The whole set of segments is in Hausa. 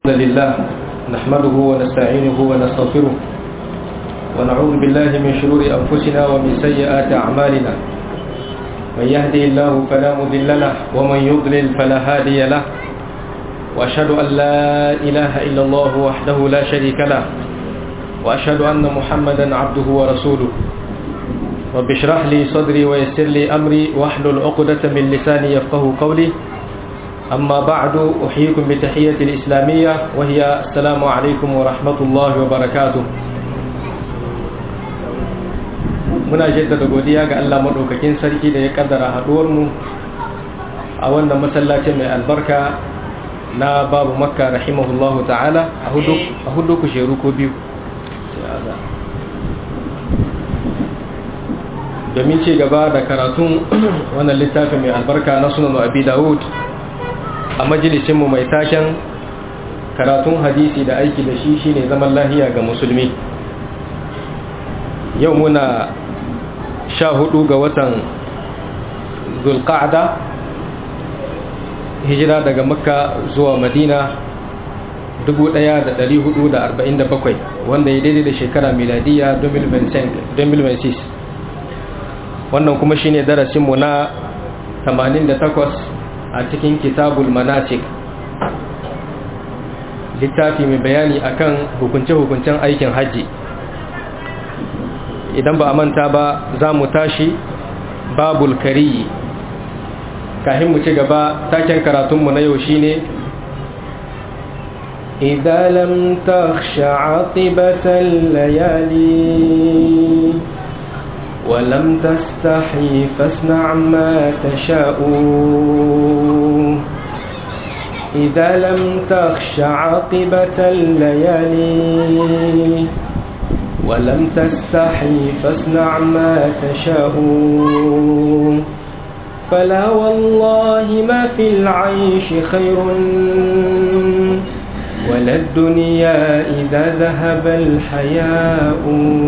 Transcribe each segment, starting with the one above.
الحمد لله نحمده ونستعينه ونستغفره ونعوذ بالله من شرور أنفسنا ومن سيئات أعمالنا من يهدي الله فلا مضل له ومن يضلل فلا هادي له وأشهد أن لا إله إلا الله وحده لا شريك له وأشهد أن محمدا عبده ورسوله رب اشرح لي صدري ويسر لي أمري واحلل عقدة من لساني يفقه قولي أما بعد أحييكم بتحية الإسلامية وهي السلام عليكم ورحمة الله وبركاته muna jaddada godiya ga Allah madaukakin sarki da ya kaddara haduwar mu a wannan masallacin mai albarka na babu makka rahimahullahu ta'ala a hudu ku sheru ko biyu domin ci gaba da karatun wannan littafin mai albarka na sunan abi dawud a majalisinmu mai taken karatun hadisi da aiki da shi shine zaman lahiya ga musulmi yau muna sha hudu ga watan zulqa'da hijira daga makka zuwa madina 1447 wanda ya daidai da shekara miladiya 2026 wannan kuma shine darasinmu na 88 a cikin kitabul manasik littafi mai bayani akan hukunce-hukuncen aikin hajji idan ba a manta ba za mu tashi babul kari kahin mu ci gaba taken karatunmu na yau shine إذا لم تخش عاقبة الليالي ولم تستحي فاصنع ما تشاء إذا لم تخش عاقبة الليالي ولم تستحي فاصنع ما تشاء فلا والله ما في العيش خير ولا الدنيا إذا ذهب الحياء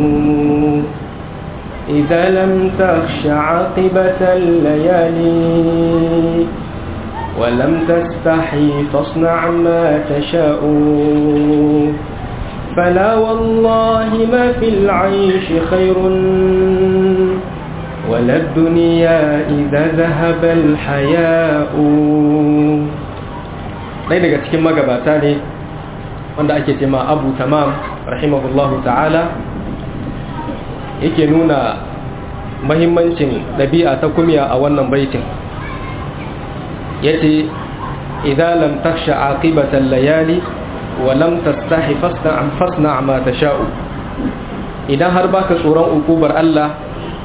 إذا لم تخش عاقبة الليالي ولم تستحي فاصنع ما تشاء فلا والله ما في العيش خير ولا الدنيا إذا ذهب الحياء ɗaya daga cikin magabata ne wanda ake cema abu tamam rahimahullahu ta'ala yake nuna mahimmancin ɗabi'a ta kumiya a wannan baitin ya ce idan lam taksha aqibatan layali wa lam tastahi fasna fasna ma tasha'u idan har baka tsoron ukubar Allah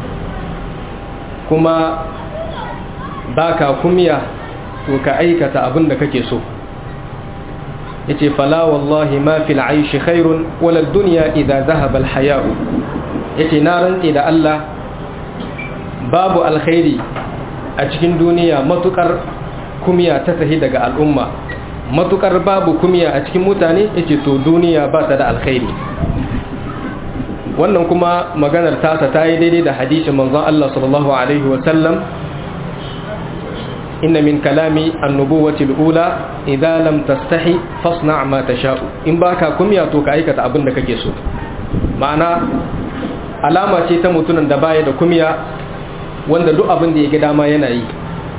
kuma baka kumiya to ka aikata abin da kake so yace fala wallahi ma fil aishi khairun wala dunya idza dhahaba al haya'u yace na rantse da Allah babu alkhairi a cikin duniya matukar kumiya ta tahi daga al'umma matukar babu kumiya a cikin mutane yace to duniya ba ta da alkhairi wannan kuma maganar tasa ta yi daidai da hadisin manzon Allah sallallahu alaihi wa sallam inna min kalami annubuwati al-ula idza lam tastahi fasna' ma tasha'u in baka kumiya to ka aikata abin da kake so ma'ana alama ce ta mutunan da baya da kumiya wanda duk abin da ya ga dama yana yi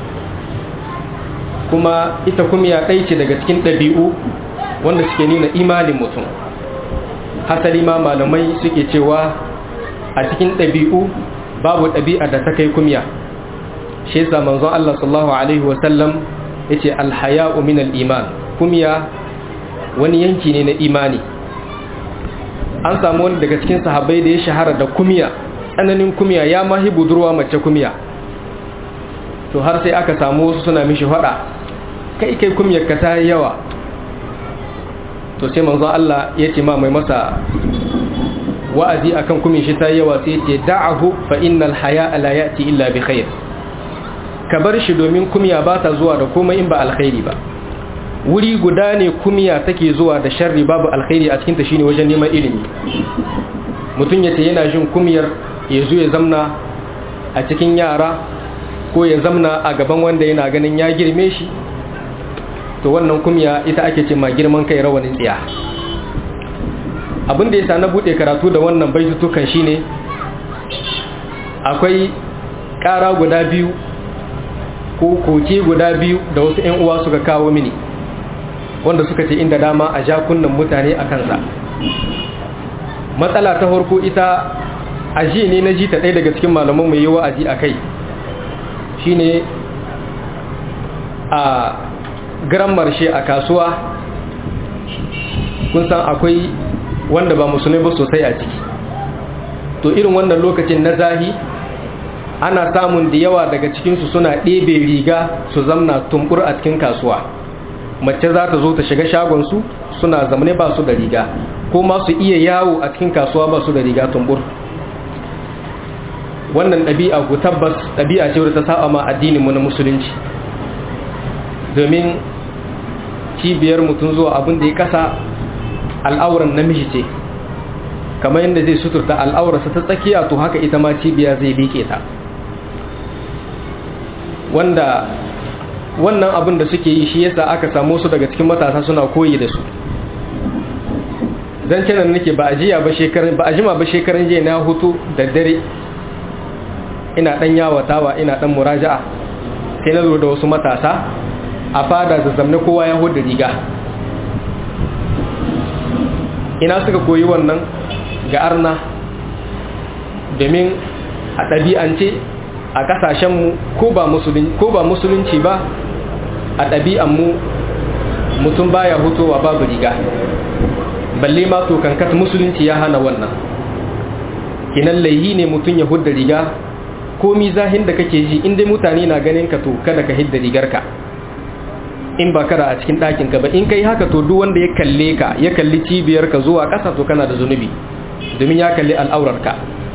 kuma ita kumiya ɗai ce daga cikin ɗabi'u wanda suke nuna imanin mutum hasali ma malamai suke cewa a cikin ɗabi'u babu ɗabi'a da ta kai kumiya shi yasa manzon Allah sallallahu alaihi wa sallam yace alhaya'u min al-iman kumiya wani yanki ne na imani an samu wani daga cikin sahabbai da ya shahara da kumiya tsananin kumiya ya mahi budurwa mace kumiya to har sai aka samu wasu suna mishi fada kai kai kumiyar ka ta yawa to sai manzo Allah ya ce ma mai masa wa'azi akan kumin shi ta yawa sai ce da'ahu fa innal haya'a la ya'ti illa bi khair ka bar shi domin kumiya ba ta zuwa da komai in ba alkhairi ba wuri guda ne kumiya take zuwa da sharri babu alkhairi a cikinta shine wajen neman ilimi mutum yace yana jin kumiyar ya zo ya zamna a cikin yara ko ya zamna a gaban wanda yana ganin ya girme shi to wannan kumya ita ake ce ma girman kai rawanin tsiya abin da ya sa na buɗe karatu da wannan baitutukan shine akwai ƙara guda biyu ko koke guda biyu da wasu 'yan uwa suka kawo mini wanda suka ce inda dama a jakunan mutane a kansa matsala ta farko ita aji ne na ji ta ɗaya daga cikin malaman mai yi wa'azi a kai shine a garan marshe a kasuwa kun san akwai wanda ba musulmi ba sosai a ciki to irin wannan lokacin na zahi ana samun da yawa daga cikinsu suna ɗebe riga su zamna tumbur a cikin kasuwa mace za ta zo ta shiga shagonsu suna zamane ba su da riga ko ma su iya yawo a cikin kasuwa ba su da riga tumbur wannan ɗabi'a ku tabbas ɗabi'a ce wadda ta saba ma addininmu na musulunci domin cibiyar mutum zuwa abin da ya kasa al'auran namiji ce kamar yadda zai suturta al'aurarsa ta tsakiya to haka ita ma cibiya zai liƙe ta wanda wannan abin da suke yi shi yasa aka samu su daga cikin matasa suna koyi da su zan canan nake ba a jiya ba shekaran ba a jima ba shekaran jiya na hutu da dare ina dan yawatawa ina dan muraja'a sai na zo da wasu matasa a fada zazzamne kowa ya hudu riga ina suka koyi wannan ga arna domin a ɗabi'ance a ƙasashenmu ko ba musulunci ba a ɗabi'anmu mutum baya hutowa babu riga balle ma to kankat musulunci ya hana wannan kinan laihi ne mutum ya hudda riga komi zahin da kake ji inda mutane na ganin ka to kada ka hidda rigarka in ba kada a cikin ɗakinka ba in kai haka to duk wanda ya kalle ka ya kalli cibiyarka zuwa ƙasa to kana da zunubi domin ya kalli al'aurarka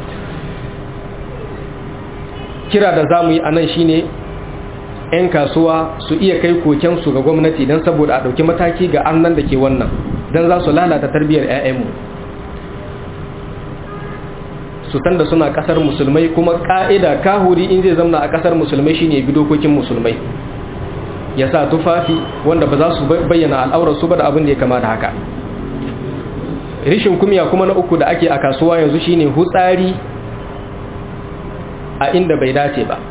kira da za mu yi a nan shi ne 'yan kasuwa su iya kai kokensu ga gwamnati don saboda a ɗauki mataki ga annan da ke wannan don za su lalata tarbiyyar 'ya'yanmu su san da suna ƙasar musulmai kuma ƙa'ida kahuri in zai zamna a ƙasar musulmai shine bi dokokin musulmai ya sa tufafi wanda ba za su bayyana al'aurarsu ba da abin da ya kama da haka rishin kumya kuma na uku da ake a kasuwa yanzu shine hutsari a inda bai dace ba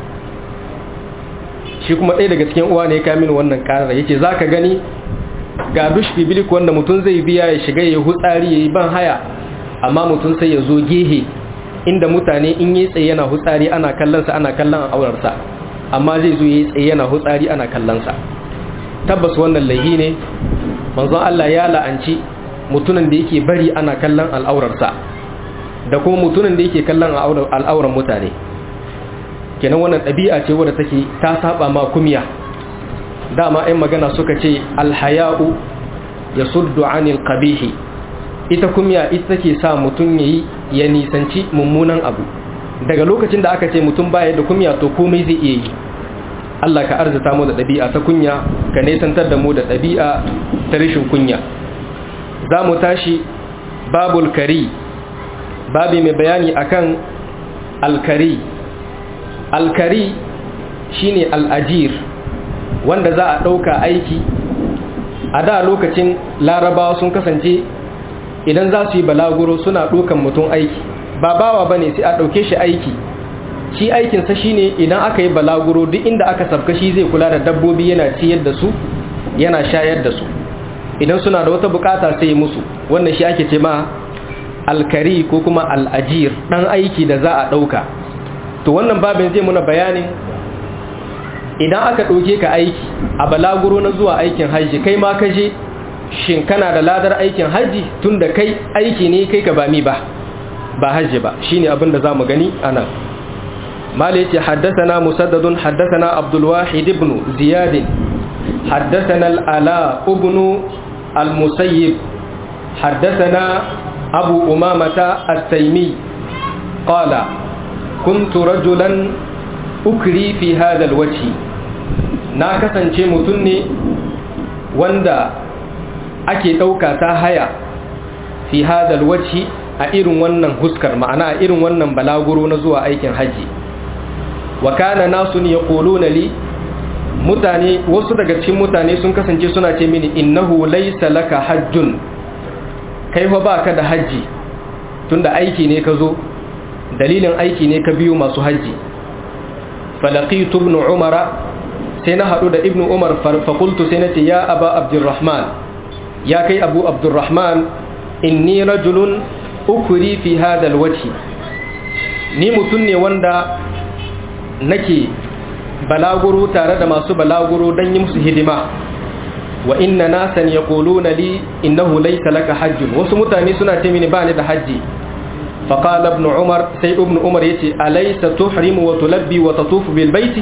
shi kuma ɗaya daga cikin uwa ne ya kamin wannan ƙarar ya ce za ka gani ga dush bibilik wanda mutum zai biya ya shiga ya hutsari ya yi ban haya amma mutum sai ya zo gehe inda mutane in yi tsaye yana hutsari ana kallonsa ana kallon aurarsa amma zai zo yi tsaye yana hutsari ana kallonsa tabbas wannan laihi ne manzon Allah ya la'anci mutumin da yake bari ana kallon al'aurarsa da kuma mutumin da yake kallon al'auran mutane kenan wannan ɗabi'a ce wadda take ta saba ma kumya dama ɗan magana suka ce alhaya'u ya suddu anil qabihi ita kumya ita take sa mutum yayi ya nisanci mummunan abu daga lokacin da aka ce mutum baya da kumya to komai zai iya yi Allah ka arzuta mu da ɗabi'a ta kunya ka nesantar da mu da ɗabi'a ta rashin kunya za mu tashi babul kari babi mai bayani akan alkari alkari shine al'ajir wanda za a ɗauka aiki a da lokacin larabawa sun kasance idan za su yi balaguro suna ɗaukan mutum aiki ba bawa ba ne sai a ɗauke shi aiki shi aikinsa shi ne idan aka yi balaguro duk inda aka sabka shi zai kula da dabbobi yana ciyar da su yana shayar da su idan suna da wata bukata sai yi musu wannan shi ake ce ma alkari ko kuma al'ajir ɗan aiki da za a ɗauka to wannan babin zai muna bayanin idan aka ɗauke ka aiki a balaguro na zuwa aikin hajji kai ma ka je shin kana da ladar aikin hajji tun da kai aiki ne kai ka ba mi ba ba hajji ba shine abin da za mu gani a nan mala yace haddathana musaddadun haddathana abdul wahid ibn ziyad haddathana al-ala ibn al-musayyib haddathana abu umamata at-taymi qala kuntu rajulan ukri fi hadha al-wajh na kasance mutum ne wanda ake ɗauka ta haya fi hadha al-wajh a irin wannan huskar ma'ana a irin wannan balaguro na zuwa aikin hajji wa kana nasun yaquluna li mutane wasu daga cikin mutane sun kasance suna ce mini innahu laysa laka hajjun kai fa baka da haji tunda aiki ne ka zo dalilin aiki ne ka biyo masu haji falaqitu ibn umara sai na hadu da ibn umar fa qultu sai nace ya aba abdurrahman ya kai abu abdurrahman inni rajulun ukuri fi hada alwajhi ni mutun ne wanda nake balaguro tare da masu balaguro don yi musu hidima wa inna nasan yaquluna li innahu laysa laka hajjun wasu mutane suna ce mini bani da haji fa qala ibn umar sai ibn umar yace alaysa tuhrimu wa tulabbi wa tatufu bil baiti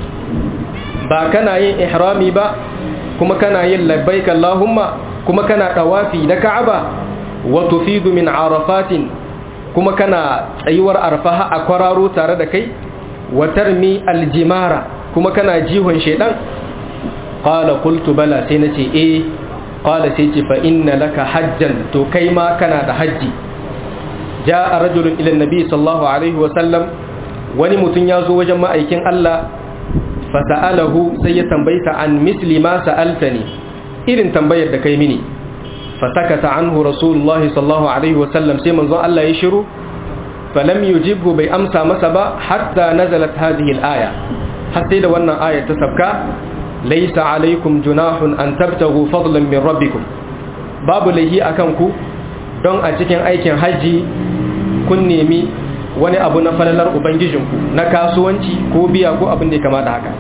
ba kana yin ihrami ba kuma kana yin labbaik allahumma kuma kana tawafi da ka'aba wa tufidu min arafatin kuma kana tsayuwar arfaha a kwararo tare da kai wa tarmi aljimara kuma kana jihon shedan qala qultu bala sai nace eh qala sai ce fa inna laka hajjan to kai ma kana da haji jaa rajulun ila annabi sallallahu alaihi wa sallam wani mutun ya zo wajen ma'aikin Allah fa sa'alahu sai ya tambayta an misli ma sa'altani irin tambayar da kai mini fa sakata anhu rasulullah sallallahu alaihi wa sallam sai manzon Allah ya shiru falam yujibhu bai amsa masa ba hatta nazalat hadhihi al-aya har sai da wannan ayar ta sabka laysa alaikum junahun an tabtagu fadlan min rabbikum babu lahi akan ku don a cikin aikin haji kun nemi wani abu na falalar ubangijinku na kasuwanci ko biya ko abin da kama da haka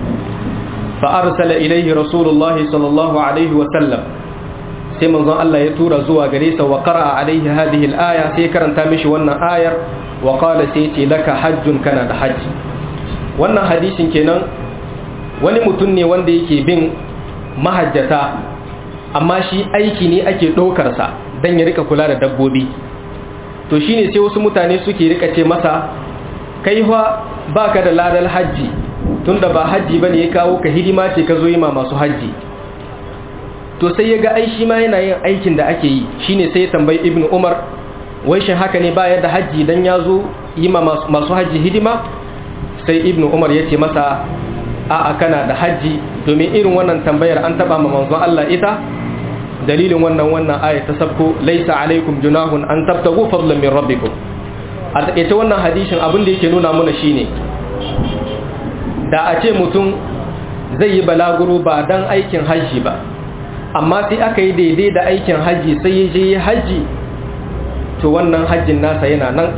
fa arsala ilaihi rasulullah sallallahu alaihi wa sallam sai manzon Allah ya tura zuwa gare sa wa qara'a alaihi hadhihi al-aya sai karanta mishi wannan ayar wa qala sai ce laka hajjun kana da haji wannan hadisin kenan wani mutum ne wanda yake bin mahajjata amma shi aiki ne ake ɗaukar sa dan ya rika kula da dabbobi to shine sai wasu mutane suke rika ce masa kai fa baka da ladal haji tunda ba haji bane ya kawo ka hidima ce ka zo yi ma masu haji to sai ya ga ai shi ma yana yin aikin da ake yi shine sai ya tambayi ibnu umar wai shin haka ne baya da haji dan ya zo yi ma masu haji hidima sai ibnu umar ya ce masa a'a kana da haji domin irin wannan tambayar an taba ma manzon Allah ita dalilin wannan wannan aya ta sabko laisa alaikum junahun an tabtagu fadlan min rabbikum a takeice wannan hadisin abin da yake nuna mana shine da a ce mutum zai yi balaguro ba dan aikin haji ba amma sai aka yi daidai da aikin haji sai ya je haji to wannan hajjin nasa yana nan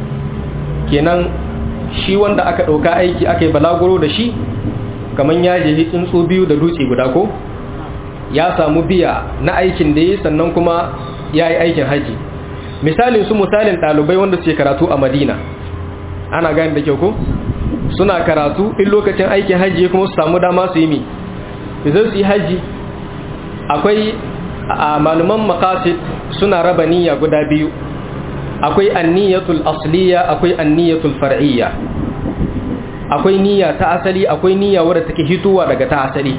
kenan shi wanda aka ɗauka aiki aka yi balaguro da shi kamar ya je tsuntsu biyu da dutse guda ko ya samu biya na aikin da ya sannan kuma ya yi aikin haji misalin su misalin ɗalibai wanda suke karatu a madina ana gani da kyau ko suna karatu in lokacin aikin haji kuma su samu dama su yi mi zai su yi haji akwai a maluman makasit suna raba niyya guda biyu akwai anniyatul asliya akwai anniyatul far'iyya akwai niyya ta asali akwai niyya wadda take hituwa daga ta asali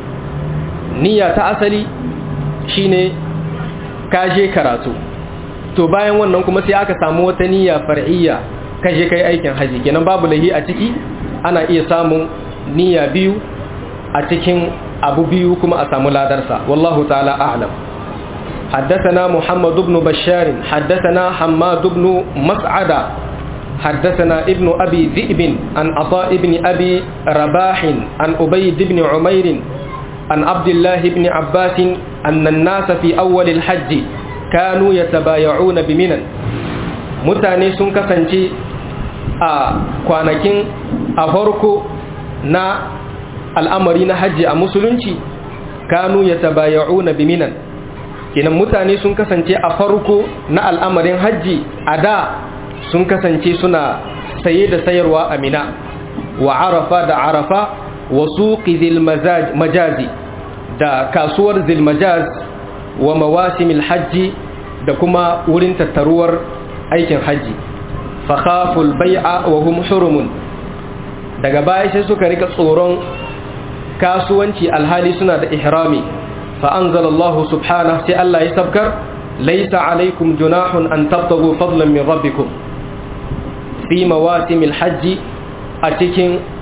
niyya ta asali shine kaje karatu to bayan wannan kuma sai aka samu wata niyya far'iyya kaje kai aikin haji kenan babu lahi a ciki ana iya samun niyya biyu a cikin abu biyu kuma a samu ladarsa wallahu ta'ala a'lam حدثنا محمد بن بشار حدثنا حماد بن مسعدة حدثنا ابن أبي ذئب عن عطاء بن أبي رباح عن أبيد بن عمير عن عبد الله بن عباس أن الناس في أول الحج كانوا يتبايعون بمنن mutane sun kasance a kwanakin a farko na al'amari na hajji a musulunci kanu ya tabaya'una biminan kenan mutane sun kasance a farko na al'amarin hajji a da sun kasance suna saye da sayarwa a mina wa arafa da arafa wa suqi majazi da kasuwar zilmajaz wa mawasimil hajji da kuma wurin tattaruwar aikin hajji fakhaful bai'a wa hum hurumun daga baya sai suka rika tsoron kasuwanci alhali suna da ihrami fa anzalallahu subhanahu sai Allah ya sabkar laysa alaikum junahun an tabtagu fadlan min rabbikum fi mawasimil hajji a cikin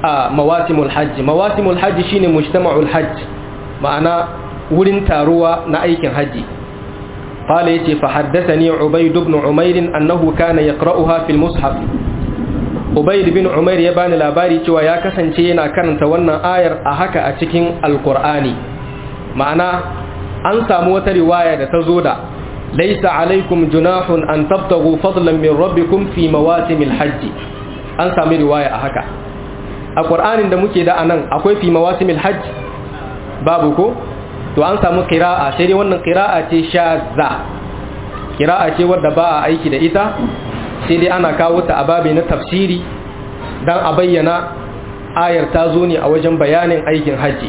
mawasimul hajji mawasimul hajji shine mujtama'ul hajj ma'ana wurin taruwa na aikin hajji قال يتي فحدثني عبيد بن عمير أنه كان يقرأها في المصحف عبيد بن عمير يبان labari cewa ya kasance yana karanta wannan ayar a haka a cikin alkur'ani ma'ana an samu wata riwaya da ta zo da laisa alaikum junahun an tabtagu fadlan min rabbikum fi mawasimil hajji an sami riwaya a haka a qur'anin da muke da anan akwai fi mawasimil hajj babu ko to an samu qira'a sai dai wannan qira'a ce shazza qira'a ce wadda ba a aiki da ita sai dai ana kawo ta a babi na tafsiri dan a bayyana ayar ta zo ne a wajen bayanin aikin haji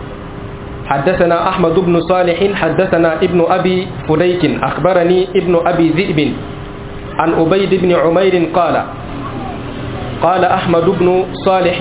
حدثنا أحمد بن صالح حدثنا ابن أبي فديك أخبرني ابن أبي ذئب عن أبيد بن عمير قال قال أحمد بن صالح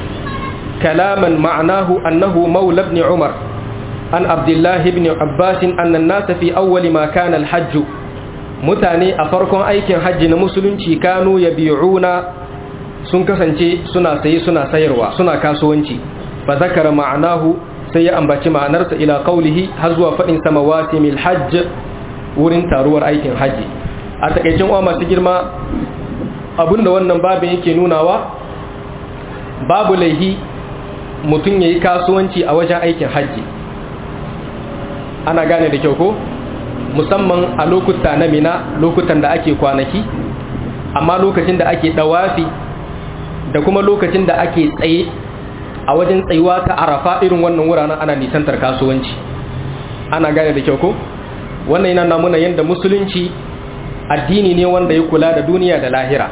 كلاما معناه أنه مولى بن عمر عن عبد الله بن عباس أن الناس في أول ما كان الحج mutane a farkon aikin hajji na musulunci kanu ya biyuna sun kasance suna saye suna sayarwa suna kasuwanci fa zakara ma'anahu sai ya ambaci ma'anarsa ila qaulihi har zuwa fadin sama wasimil hajj wurin taruwar aikin hajji a takaicin uwa masu girma abinda wannan babin yake nunawa babu laihi mutum yayi kasuwanci a wajen aikin hajji ana gane da kyau ko musamman a lokuta na mina lokutan da ake kwanaki amma lokacin da ake dawafi da kuma lokacin da ake tsaye a wajen tsayuwa ta arafa irin wannan wuraren ana nisantar kasuwanci ana gane da kyau ko wannan yana namuna yadda musulunci addini ne wanda ya kula da duniya da lahira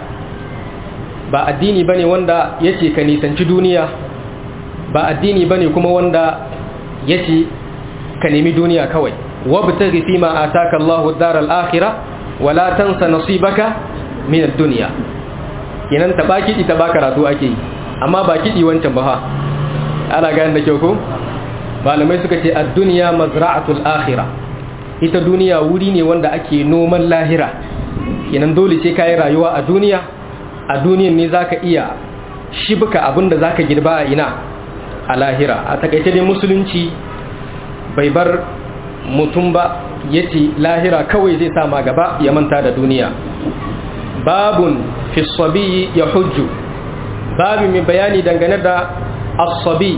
ba addini bane wanda yace ka nisanci duniya ba addini bane kuma wanda yace ka nemi duniya kawai wabtaghi fima ataka Allahu ad-daral akhirah wala tansa nasibaka min ad-dunya kenan ta baki ita ba karatu ake yi amma ba kidi wancan ba ha ana gane da kyau ko malamai suka ce ad-dunya mazra'atul akhirah ita duniya wuri ne wanda ake noman lahira kenan dole sai kai rayuwa a duniya a duniyan ne zaka iya shibka abinda zaka girba a ina a lahira a takaice dai musulunci bai bar mutum ba ya ce lahira kawai zai sama gaba ya manta da duniya babun fi sabi ya hujju babu mai bayani dangane da asabi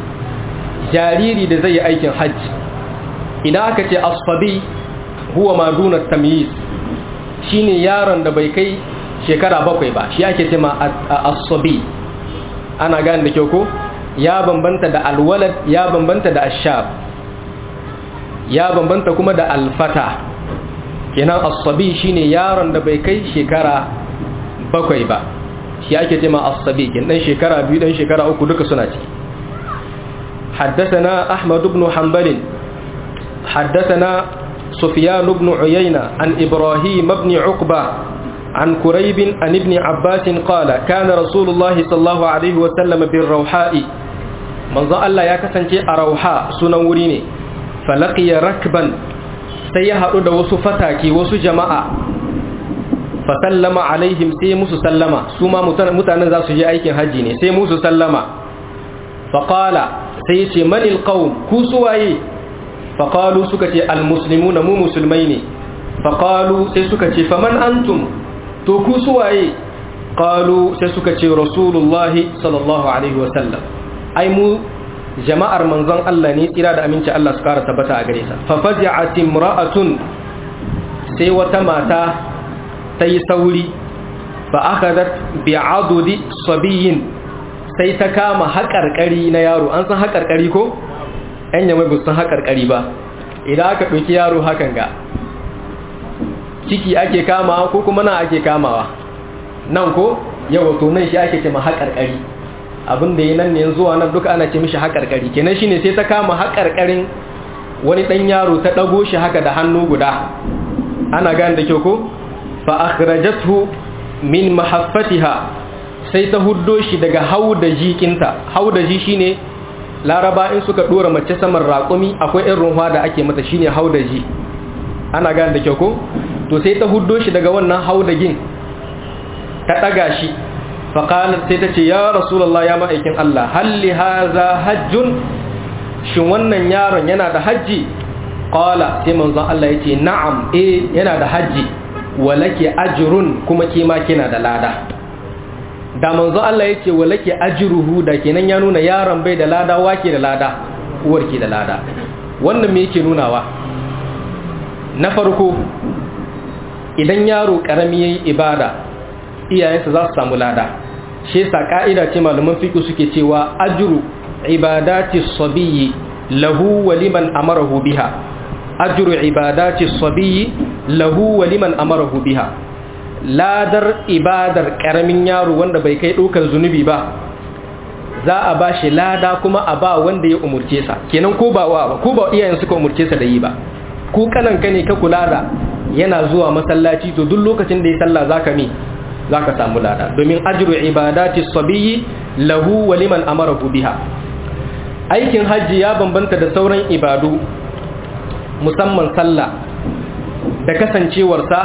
jariri da zai yi aikin hajji idan aka ce asabi huwa maduna tamyiz shine yaron da bai kai shekara bakwai ba shi ake ce ma asabi ana gane da kyau ko ya bambanta da alwalad ya bambanta da ashab ya bambanta kuma da alfata kenan asabi shine yaron da bai kai shekara bakwai ba shi ake jima asabi kin dan shekara biyu dan shekara uku duka suna ciki حدثنا أحمد بن حنبل حدثنا سفيان بن عيينة عن إبراهيم بن عقبة عن كريب عن ابن عباس قال كان رسول الله صلى الله عليه وسلم بالروحاء من ظن الله يكسنتي أروحاء سنوريني falaqiya rakban sai ya haɗu da wasu fataki wasu jama'a fa sallama alaihim sai musu sallama su ma mutanen za su je aikin haji ne sai musu sallama fa qala sai ya ce manil qaum ku suwaye fa qalu suka ce al muslimuna mu musulmai ne fa qalu sai suka ce faman antum to ku suwaye qalu sai suka ce rasulullahi sallallahu alaihi wa sallam ai mu jama'ar manzon Allah ne tsira da aminci Allah su kara tabbata a gare sa fa fazi'at imra'atun sai wata mata ta yi sauri fa akhadat bi'adudi sabiyin sai ta kama haƙarƙari na yaro an san haƙarƙari ko ɗan yamai ba san haƙarƙari ba idan aka ɗauki yaro hakan ga ciki ake kamawa ko kuma nan ake kamawa nan ko yawa to nan shi ake ce ma haƙarƙari abin da yi nan ne zuwa nan duka ana ce mishi haƙarƙari kenan shine sai ta kama haƙarƙarin wani ɗan yaro ta ɗago shi haka da hannu guda ana gane da kyau ko fa akhrajathu min mahaffatiha sai ta huddo shi daga haudaji kinta haudaji shine laraba in suka dora mace saman raƙumi akwai irin ruwa da ake mata shine haudaji ana gane da kyau ko to sai ta huddo shi daga wannan haudagin ta ɗaga shi faƙalar sai ta ce ya rasulallah ya ma'aikin Allah halli haza hajjun shin wannan yaron yana da hajji ƙala sai manzon Allah ya ce na'am eh yana da hajji walake ajrun kuma kima kina da lada da manzon Allah ya ce walake ajruhu da kenan ya nuna yaron bai da lada wake da lada uwarki da lada wannan me yake nunawa na farko idan yaro karami yayi ibada iyayensa za su samu lada shi yasa ka'ida ce malaman fiqh suke cewa ajru ibadati sabiyyi lahu wa liman amarahu biha ajru ibadati sabiyyi lahu wa liman amarahu biha ladar ibadar karamin yaro wanda bai kai dokar zunubi ba za a ba shi lada kuma a ba wanda ya umurce sa kenan ko ba wa ko ba iyayen suka umurce sa da yi ba ko kanan ka ne ka kula da yana zuwa masallaci to duk lokacin da ya sallah zaka mi zaka samu lada domin ajru ibadati sabiyyi lahu wa liman amarahu biha aikin hajji ya bambanta da sauran ibadu musamman sallah da kasancewarsa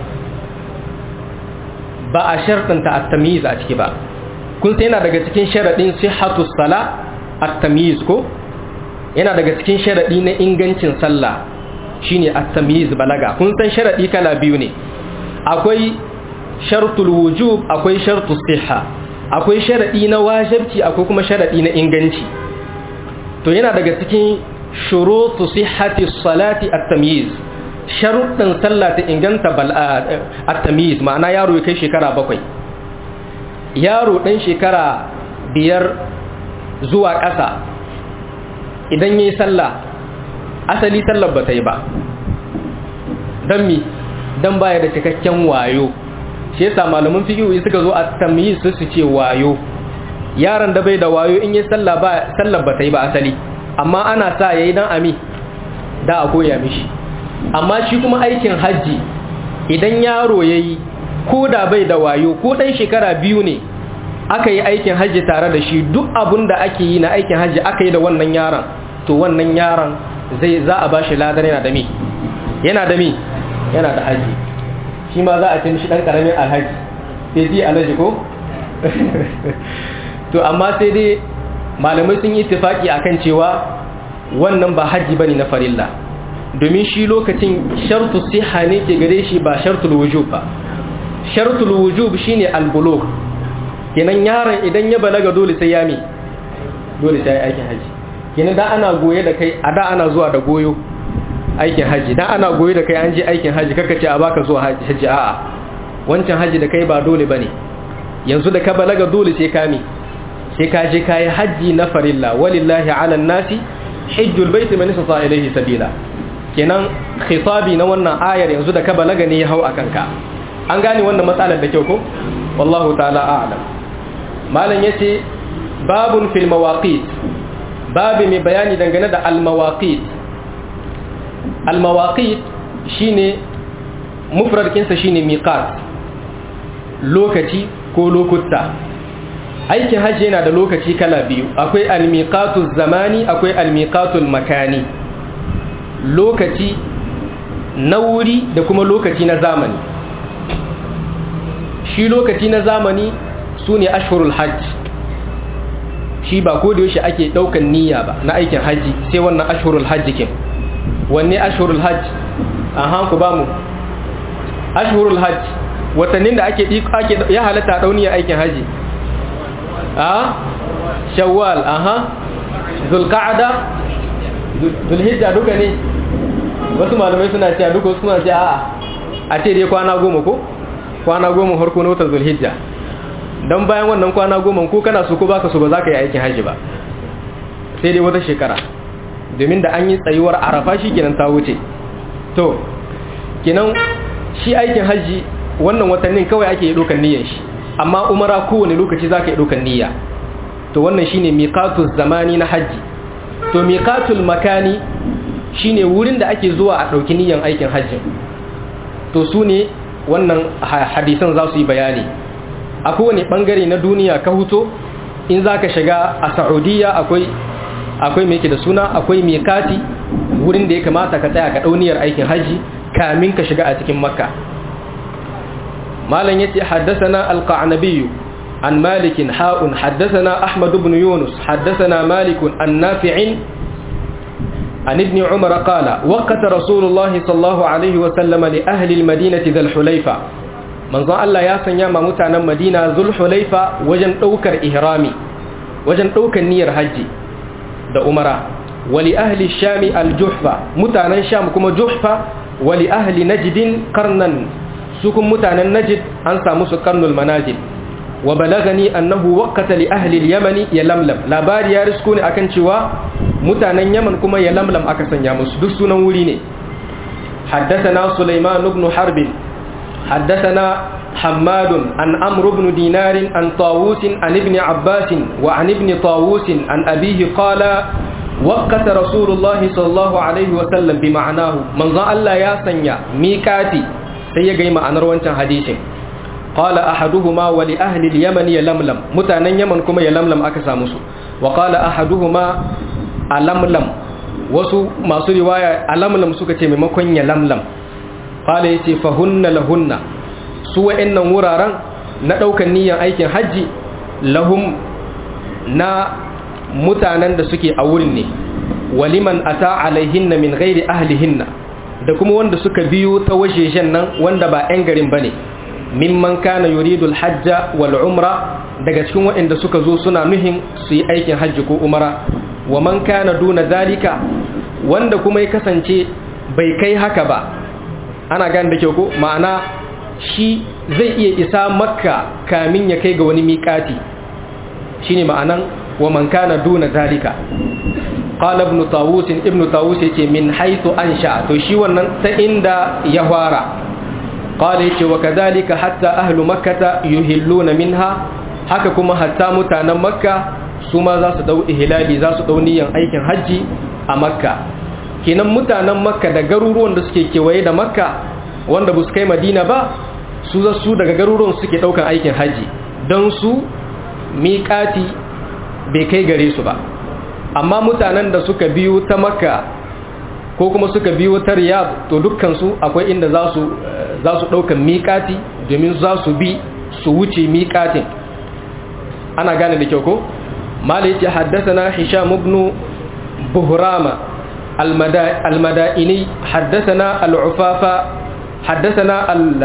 ba a sharɗanta at-tamyiz a ciki ba kun sai yana daga cikin sharaɗin sihhatu sala at-tamyiz ko yana daga cikin sharaɗi na ingancin sallah shine at-tamyiz balaga kun san sharaɗi kala biyu ne akwai shartul wujub akwai shartus sihha akwai sharaɗi na wajibci akwai kuma sharaɗi na inganci to yana daga cikin shurutu sihhati salati at-tamyiz sharuɗin sallah ta inganta at-tamyiz ma'ana yaro ya kai shekara bakwai yaro ɗan shekara biyar zuwa ƙasa idan yi sallah asali sallar ba ta yi ba don mi don baya da cikakken wayo shi yasa malamin fiƙiyoyi suka zo a tamyi su su ce wayo yaron da bai da wayo in yi sallar ba ta yi ba asali amma ana sa ya yi don ami da a koya mishi amma shi kuma aikin hajji idan yaro ya yi ko da bai da wayo ko ɗan shekara biyu ne aka yi aikin hajji tare da shi duk abun da ake yi na aikin hajji aka yi da wannan yaron to wannan yaron zai za a bashi ladar yana da mi yana da mi yana da hajji shi ma za a cin shi ɗan ƙaramin alhaji sai ji alhaji ko to amma sai dai malamai sun yi tufaki akan cewa wannan ba hajji bane na farilla domin shi lokacin shartu siha ne ke gare shi ba shartul wujub ba shartul wujub shine al-bulugh kenan yaron idan ya balaga dole sai ya mi dole sai aikin haji kenan da ana goye da kai a da ana zuwa da goyo aikin haji da ana goye da kai an je aikin haji kaka ce a baka zuwa haji a'a wancan haji da kai ba dole bane yanzu da ka balaga dole sai ka mi sai ka je kai haji na farilla walillahi ala nasi hajjul baiti man istata ilayhi sabila kenan khitabi na wannan ayar yanzu da ka balaga ne ya hau akan ka an gane wannan matsalar da kyau ko wallahu ta'ala a'lam malam yace babun fil mawaqit babu mai bayani dangane da al mawaqit al mawaqit shine mufrad kinsa shine miqat lokaci ko lokuta aikin hajji yana da lokaci kala biyu akwai al miqatu zamani akwai al miqatu makani lokaci na wuri da kuma lokaci na zamani shi lokaci na zamani su ne ashhurul hajj shi ba ko da yaushe ake daukan niyya ba na aikin hajji sai wannan ashhurul hajj kin wanne ashhurul hajj aha ku ba mu ashhurul hajj watannin da ake ake ya halatta dauniya aikin hajji a shawwal aha zulqa'da zulhijja duka ne wasu malamai suna cewa duka suna cewa a'a a ce dai kwana goma ko kwana goma harko na watan zulhijja don bayan wannan kwana goma ko kana so ko baka so ba za ka yi aikin hajji ba sai dai wata shekara domin da an yi tsayuwar arafa shi kenan ta wuce to kenan shi aikin hajji wannan watannin kawai ake yi ɗaukar niyyar shi amma umara kowane lokaci za ka yi ɗaukar niyya to wannan shine miqatul zamani na hajji to miqatul makani shine wurin da ake zuwa a ɗauki niyyar aikin hajji to su ne wannan hadisan za su yi bayani a kowane ɓangare na duniya ka huto in za ka shiga a saudiya akwai akwai mai da suna akwai mikati wurin da ya kamata ka tsaya ka ɗauniyar aikin hajji kamin ka shiga a cikin makka malam yace haddathana alqanabi عن مالك حاء حدثنا أحمد بن يونس حدثنا مالك عن نافع عن ابن عمر قال وقت رسول الله صلى الله عليه وسلم لأهل المدينة ذا الحليفة من ظن الله ياسن ياما متانا مدينة ذو الحليفة وجن أوكر إهرامي وجن أوكر نير حجي دا أمرا ولأهل الشام الجحفة متانا الشام كما جحفة ولأهل نجد قرنا سكم متانا نجد أنسى مسو قرن المناجد وبلغني أنه وقت لأهل اليمن يلملم لا بار يا رسكوني أكن شوا متانا يمن كما يلملم أكسن يامس دسونا وليني حدثنا سليمان بن حرب حدثنا حماد عن عمرو بن دينار عن طاووس عن ابن عباس وعن ابن طاووس عن أبيه قال وقت رسول الله صلى الله عليه وسلم بمعناه من ظن الله يا سنيا ميكاتي سيجي معنى روانشان حديث قال أحدهما ولأهل اليمن يلملم متانا يمن كما يلملم أكسا مسو وقال أحدهما ألملم wasu masu riwaya alamlam suka ce maimakon ya lamlam qala yace fahunna lahunna su wa'annan wuraren na daukan niyyar aikin haji lahum na mutanen da suke a wurin ne waliman ata alaihinna min ghairi ahlihinna da kuma wanda suka biyo ta wajejen nan wanda ba 'yan garin bane mimman kana yuridu alhajja wal umra daga cikin waɗanda suka zo suna nuhin su yi aikin hajji ko umara wa man kana duna zalika wanda kuma ya kasance bai kai haka ba ana gane da kyau ko ma'ana shi zai iya isa makka kamin ya kai ga wani miƙati shine ma'anan wa man kana duna zalika qala ibn tawus ibn tawus yace min haythu ansha to shi wannan ta inda ya fara qala yace wa kadhalika hatta ahlu makkah yuhilluna minha haka kuma hatta mutanen makka su ma za su dau ihlali za su dau niyan aikin haji a makka kenan mutanen makka da garuruwan da suke kewaye da makka wanda ba su kai madina ba su za su daga garuruwan suke daukan aikin haji don su miƙati bai kai gare su ba amma mutanen da suka biyo ta makka ko kuma suka biyo ta riyad to dukkansu akwai inda za su za su daukan miƙati domin za su bi su wuce miƙatin ana gane da kyau ko mali ce haddathana hisham ibn buhrama المدائني حدثنا العفافة حدثنا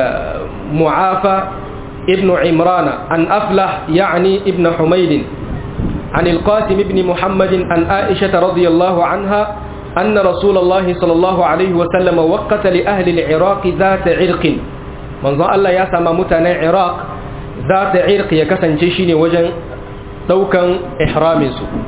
المعافى ابن عمران عن أفلح يعني ابن حميد عن القاسم بن محمد عن عائشة رضي الله عنها أن رسول الله صلى الله عليه وسلم وقت لأهل العراق ذات عرق من ظن الله يسمى متنا عراق ذات عرق يكسن جيشيني وجن دوكا إحرام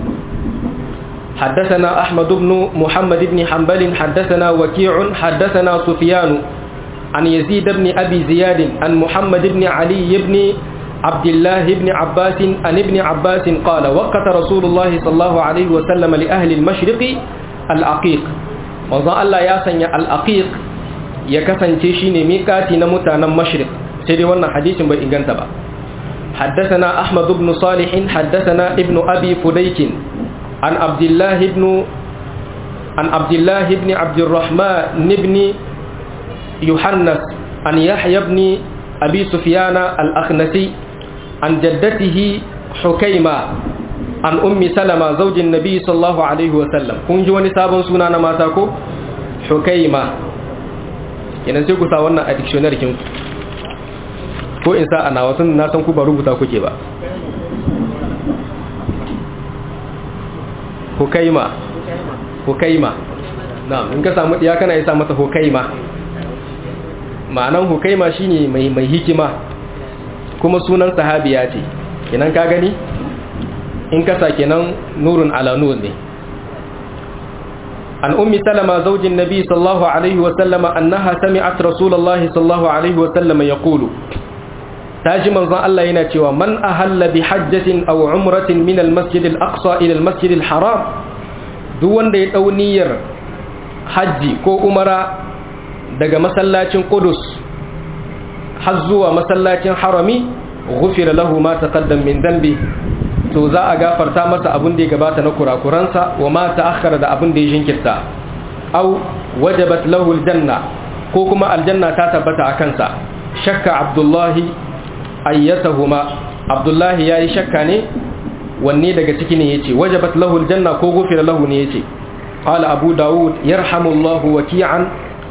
حدثنا أحمد بن محمد بن حنبل حدثنا وكيع حدثنا سفيان عن يزيد بن أبي زياد عن محمد بن علي بن عبد الله بن عباس عن ابن عباس قال وقت رسول الله صلى الله عليه وسلم لأهل المشرق الأقيق وظن الله ياسن الأقيق يكسن تشيني ميقاتي نمتانا مشرق سيدي وانا حديث بإنغان تبا حدثنا أحمد بن صالح حدثنا ابن أبي فديك عن عبد الله بن عن عبد الله بن عبد الرحمن بن يحنس عن يحيى بن أبي سفيان الأخنسي عن جدته حكيمة عن أم سلمة زوج النبي صلى الله عليه وسلم كن جواني سابن سنانا ما تاكو حكيمة kenan sai ku sa wannan a dictionary kin ko in sa ana wasu na san ku ba rubuta kuke ba hukaima hukaima na'am in ka samu diya kana isa mata hukaima ma'anan hukaima shine mai mai hikima kuma sunan sahabiya ce kenan ka gani in ka sa kenan nurun ala nur ne an ummi salama zaujin nabi sallallahu alaihi wa sallama annaha sami'at rasulullahi sallallahu alaihi wa sallama yaqulu taji manzon Allah yana cewa man ahalla bi hajjatin aw umratin min al-masjid al-aqsa ila al-masjid al-haram duk wanda ya dau niyyar haji ko umara daga masallacin Qudus har zuwa masallacin harami ghufira lahu ma taqaddam min dhanbi to za a gafarta masa abin da ya gabata na kurakuransa wa ma ta'akhkhara da abin da ya jinkirta aw wajabat lahu al-janna ko kuma aljanna ta tabbata a kansa shakka abdullahi ayyatahuma abdullahi ya yi shakka ne wanne daga ciki ne ya ce wajabat lahu aljanna ko gufira lahu ne ya ce qala abu dawud yarhamullahu waki'an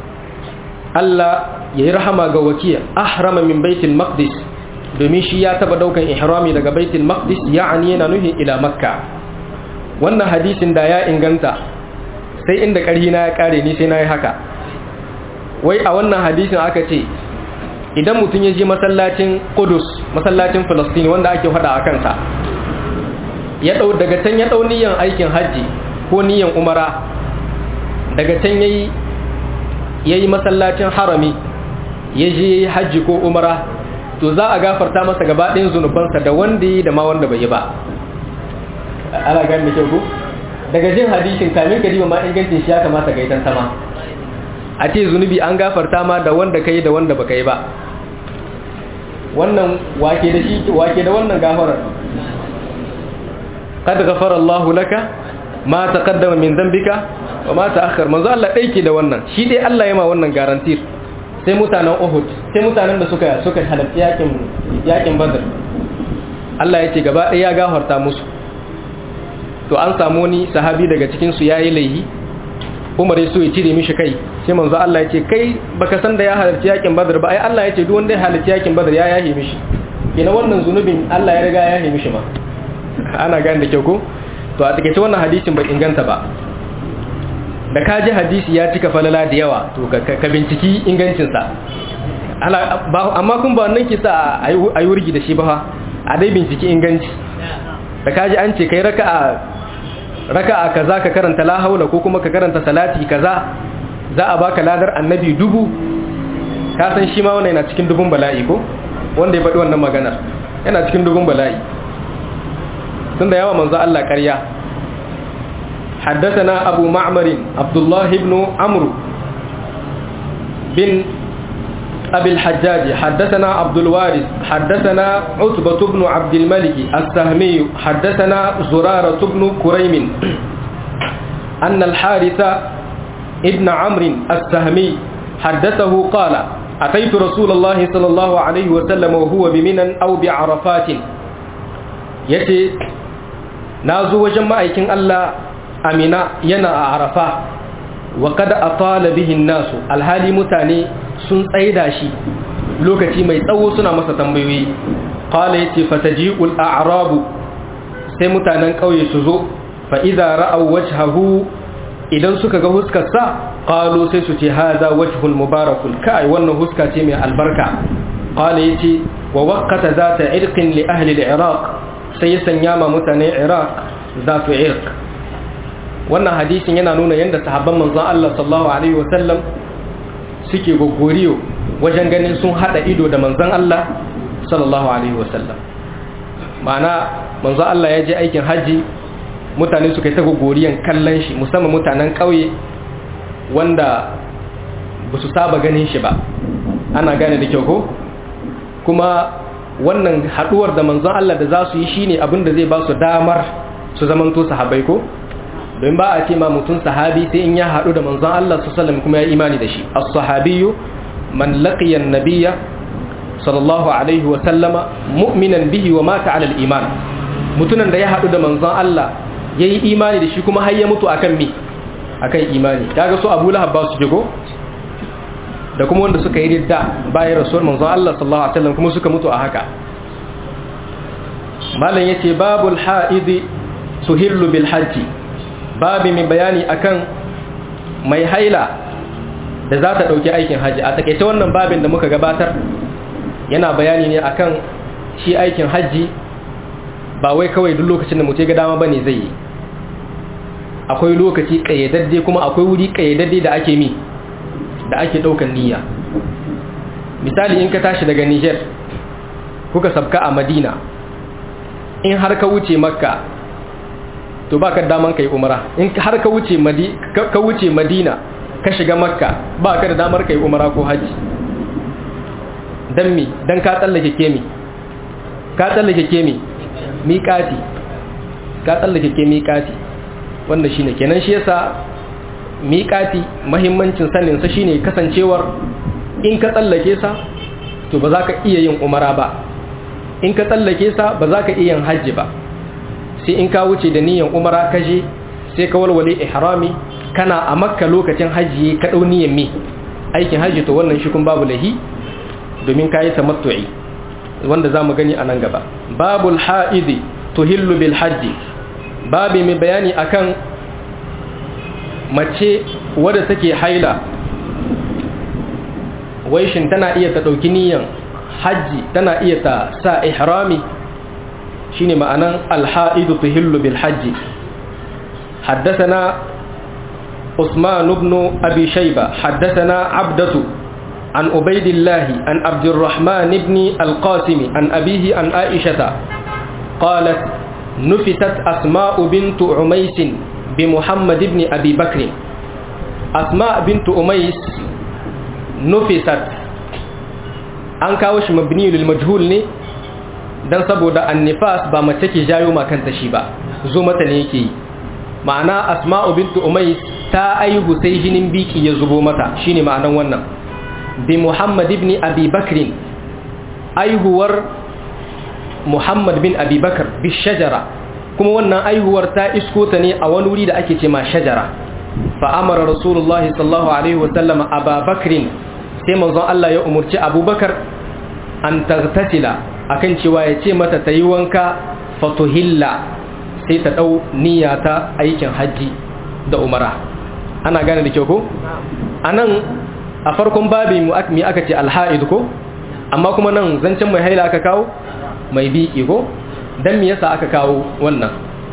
Allah ya yi rahama ga wakiya ahrama min baitul maqdis domin shi ya taba daukan ihrami daga baitul maqdis ya'ani yana nuhin ila makka wannan hadisin da ya inganta sai inda ƙarhi na ya kare ni sai na yi haka wai a wannan hadisin aka ce idan mutum ya je masallacin Qudus masallacin Palestine wanda ake hada a kansa ya dau daga can ya dau niyan aikin haji ko niyan umara daga can yayi yayi masallacin harami ya je yayi haji ko umara to za a gafarta masa gaba ɗayan zunubansa da wanda yi da ma wanda bai yi ba ana gani da kyau ko daga jin hadisin kamin ka ma ingancin shi ya kamata ga idan sama a ce zunubi an gafarta ma da wanda kai da wanda baka yi ba wannan wake da shi wake da wannan gafarar qad ghafara Allah laka ma taqaddama min dhanbika wa ma ta'akhkhar manzo Allah dai ke da wannan shi dai Allah ya ma wannan garantir sai mutanen Uhud sai mutanen da suka suka halarci yakin yakin Badr Allah ya ce gaba ɗaya ya gafarta musu to an samu ni sahabi daga cikin su yayi laihi Umar ya so ya cire mishi kai sai manzo Allah ya ce kai baka san da ya halarci yakin Badr ba ai Allah ya ce duk wanda ya halarci yakin Badr ya yahe mishi kina wannan zunubin Allah ya riga ya yahe mishi ma ana gane da kyau ko to a takeice wannan hadisin bai inganta ba da ka ji hadisi ya cika falala da yawa to ka binciki ingancin sa amma kun ba wannan kisa a yi wurgi da shi ba a dai binciki inganci da ka ji an ce kai raka'a raka'a kaza ka karanta la haula ko kuma ka karanta salati kaza za a baka ladar annabi dubu ka san shi ma wannan yana cikin dubun bala'i ko wanda ya faɗi wannan maganar yana cikin dubun bala'i tunda yawa manzo Allah ƙarya حدثنا أبو معمر عبد الله بن عمرو بن أبي الحجاج حدثنا عبد الوارث حدثنا عتبة بن عبد الملك السهمي حدثنا زرارة بن كريم أن الحارث ابن عمرو السهمي حدثه قال أتيت رسول الله صلى الله عليه وسلم وهو بمنى أو بعرفات يتي نازو وجمع الله أمنا ينا عرفة وقد أطال به الناس الهالي متاني sun tsaida shi lokaci mai tsawo suna masa tambayoyi qala yace fataji'ul a'rabu sai mutanen kauye su zo fa idza ra'aw wajhahu idan suka ga huskar sa qalu sai su ce hadha wajhul mubarakul kai wannan huska ce mai albarka qala yace wa waqata zata irqin li ahli al-iraq sai ya sanya ma mutanen iraq zatu irq wannan hadisin yana nuna yadda sahabban manzon Allah sallallahu alaihi wasallam suke gogoriyo wajen ganin sun hada ido da manzon Allah sallallahu alaihi wasallam ma'ana manzon Allah ya je aikin haji mutane suka yi ta gogoriyan kallon shi musamman mutanen ƙauye wanda ba su saba ganin shi ba ana gane da kyau ko kuma wannan haduwar da manzon Allah da za su yi shine abin da zai ba su damar su zamanto sahabbai ko don ba a ce ma mutum sahabi sai in ya haɗu da manzon Allah sallallahu kuma ya imani da shi as-sahabiyyu man laqiya an-nabiyya sallallahu alaihi wa sallama mu'minan bihi wa mata 'ala al-iman mutunan da ya haɗu da manzon Allah yayi imani da shi kuma har ya mutu akan mi akan imani kaga su Abu Lahab ba su jigo da kuma wanda suka yi ridda bayan rasul manzon Allah sallallahu alaihi wasallam kuma suka mutu a haka malam yace babul haidi suhillu bil hajji babi mai bayani akan mai haila da za ta ɗauki aikin hajji a takaice wannan babin da muka gabatar yana bayani ne akan shi aikin hajji ba wai kawai duk lokacin da mutu ga dama bane zai yi akwai lokaci ƙayyadadde kuma akwai wuri ƙayyadadde da ake mi da ake ɗaukan niyya misali in ka tashi daga niger kuka sabka a madina in har ka wuce makka to ba ka daman ka yi umara in har ka wuce ka wuce madina ka shiga makka ba ka da damar ka yi umara ko hajji don mi don ka tsallake kemi ka tsallake kemi miƙati ka tsallake ke miƙati wanda shine kenan shi yasa miƙati mahimmancin saninsa shine kasancewar in ka tsallake sa to ba za ka iya yin umara ba in ka tsallake sa ba za ka iya yin hajji ba sai in ka wuce da niyan umara ka je sai ka walwale ihrami kana a makka lokacin hajji ka dau niyan mi aikin hajji to wannan shi kun babu lahi domin ka yi tamattu'i wanda za mu gani a nan gaba babul ha'idi tuhillu bil hajji babi mai bayani akan mace wadda take haila waishin tana iya ta ɗauki niyan hajji tana iya ta sa ihrami shine ma'anan alha'idu tuhillu bil hajji حدثنا عثمان بن أبي شيبة حدثنا عبدة عن عبيد الله عن عبد الرحمن بن القاسم عن أبيه عن عائشة قالت نفتت أسماء بنت عميس بمحمد بن أبي بكر أسماء بنت عميس نفست an kawo shi mabni lil majhul ne dan saboda annifas ba mace ke jayo ma kanta shi ba zo mata ne yake yi ma'ana asma'u bintu umais ta aihu sai jinin biki ya zubo mata shine ma'anan wannan bi muhammad ibn abi bakrin aihuwar muhammad bin abi bakr bi shajara kuma wannan aihuwar ta isko ta ne a wani wuri da ake ce ma shajara fa amara rasulullahi sallallahu alaihi wasallam aba bakrin sai manzon Allah ya umurci abubakar an tartatila akan cewa ya ce mata ta yi wanka fatuhilla sai ta ɗau niyya ta aikin hajji da umara ana gane da kyau ko? a nan a farkon babi mu aka ce alha'id ko? amma kuma nan zancen mai haila aka kawo mai biki ko? don me yasa aka kawo wannan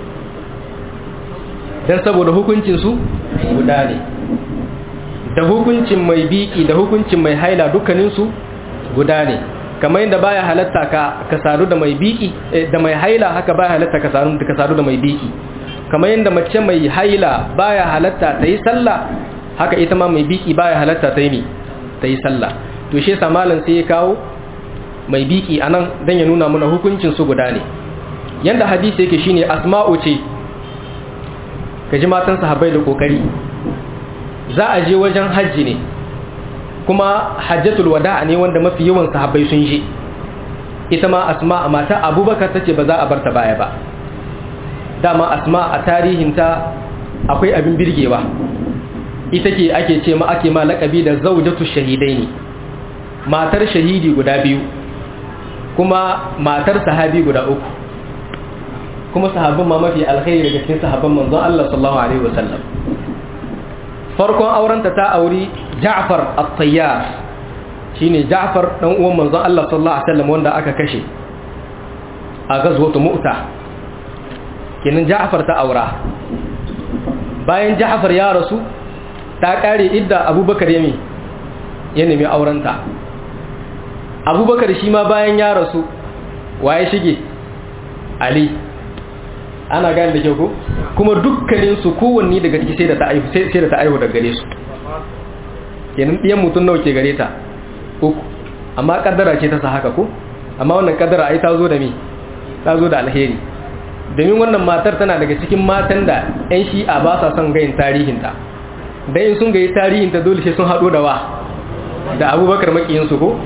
don saboda hukuncinsu guda ne da hukuncin mai biki da hukuncin mai haila dukkaninsu guda ne kamar yadda baya halatta ka ka sadu da mai biki da mai haila haka baya halatta ka sadu ka sadu da mai biki kamar yadda mace mai haila baya halatta ta yi sallah haka ita ma mai biki baya halatta ta yi mi ta yi sallah to shi yasa malam sai ya kawo mai biki anan dan ya nuna mana hukuncin su guda ne yanda hadisi yake shine asma'u ce kaji matan sahabbai da kokari za a je wajen hajji ne kuma hajjatul wada'a ne wanda mafi yawan sahabbai sun je ita ma asma mata abubakar tace ba za a barta baya ba dama asma a tarihinta akwai abin birgewa ita ke ake ce ma ake ma lakabi da zaujatu shahidaini matar shahidi guda biyu kuma matar sahabi guda uku kuma sahabban ma mafi alkhairi daga cikin sahabban manzon Allah sallallahu alaihi wasallam farkon aurenta ta auri Ja'far at-Tayyar shine Ja'far dan uwan manzon Allah sallallahu alaihi wasallam wanda aka kashe a gazwatu Mu'ta kenan Ja'far ta aura bayan Ja'far ya rasu ta kare idda Abubakar yami ya nemi aurenta Abubakar shi ma bayan ya rasu waye shige Ali ana gane da kyau ko kuma dukkanin su kowanne daga ciki sai da ta aihu sai da ta aihu daga gare su kenan ɗiyan mutum nawa ke gare ta uku amma kaddara ce ta sa haka ko amma wannan kaddara ai ta zo da me ta zo da alheri domin wannan matar tana daga cikin matan da 'yan shi'a ba sa son gayin tarihinta da in sun gayi tarihinta dole sai sun haɗo da wa da abubakar makiyinsu ko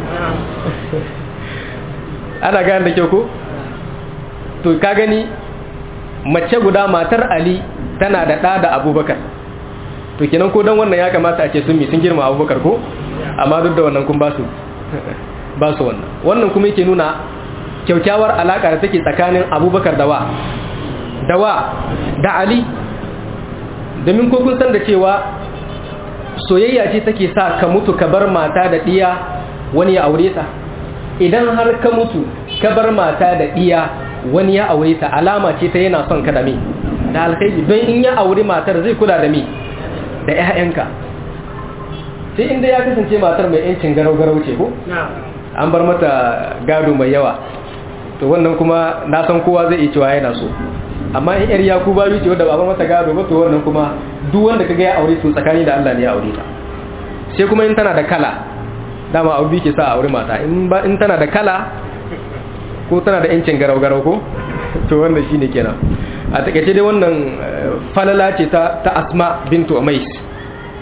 ana gane da kyau ko to ka gani mace guda matar ali tana da ɗa da abubakar to kenan ko don wannan ya kamata a ce sun mi sun girma abubakar ko amma duk da wannan kun ba su ba su wannan wannan kuma yake nuna kyaukyawar alaka da take tsakanin abubakar da wa da wa da ali domin ko kun san da cewa soyayya ce take sa ka mutu ka bar mata da ɗiya wani ya aure ta idan har ka mutu ka bar mata da ɗiya wani ya aure ta alama ce ta yana son ka da me da alkhairi don in ya aure matar zai kula da me da ƴaƴanka sai inda ya kasance matar mai yancin garau-garau ce ko an bar mata gado mai yawa to wannan kuma na san kowa zai iya cewa yana so amma in yar yaku bayu ce wadda ba bar mata gado ba to wannan kuma duk wanda kaga ya aure to tsakani da Allah ne ya aure ta sai kuma in tana da kala dama aure ke sa aure mata in ba in tana da kala ko tana da yancin garau-garau ko to wannan shine kenan a takaice dai wannan falala ce ta ta Asma bintu Umais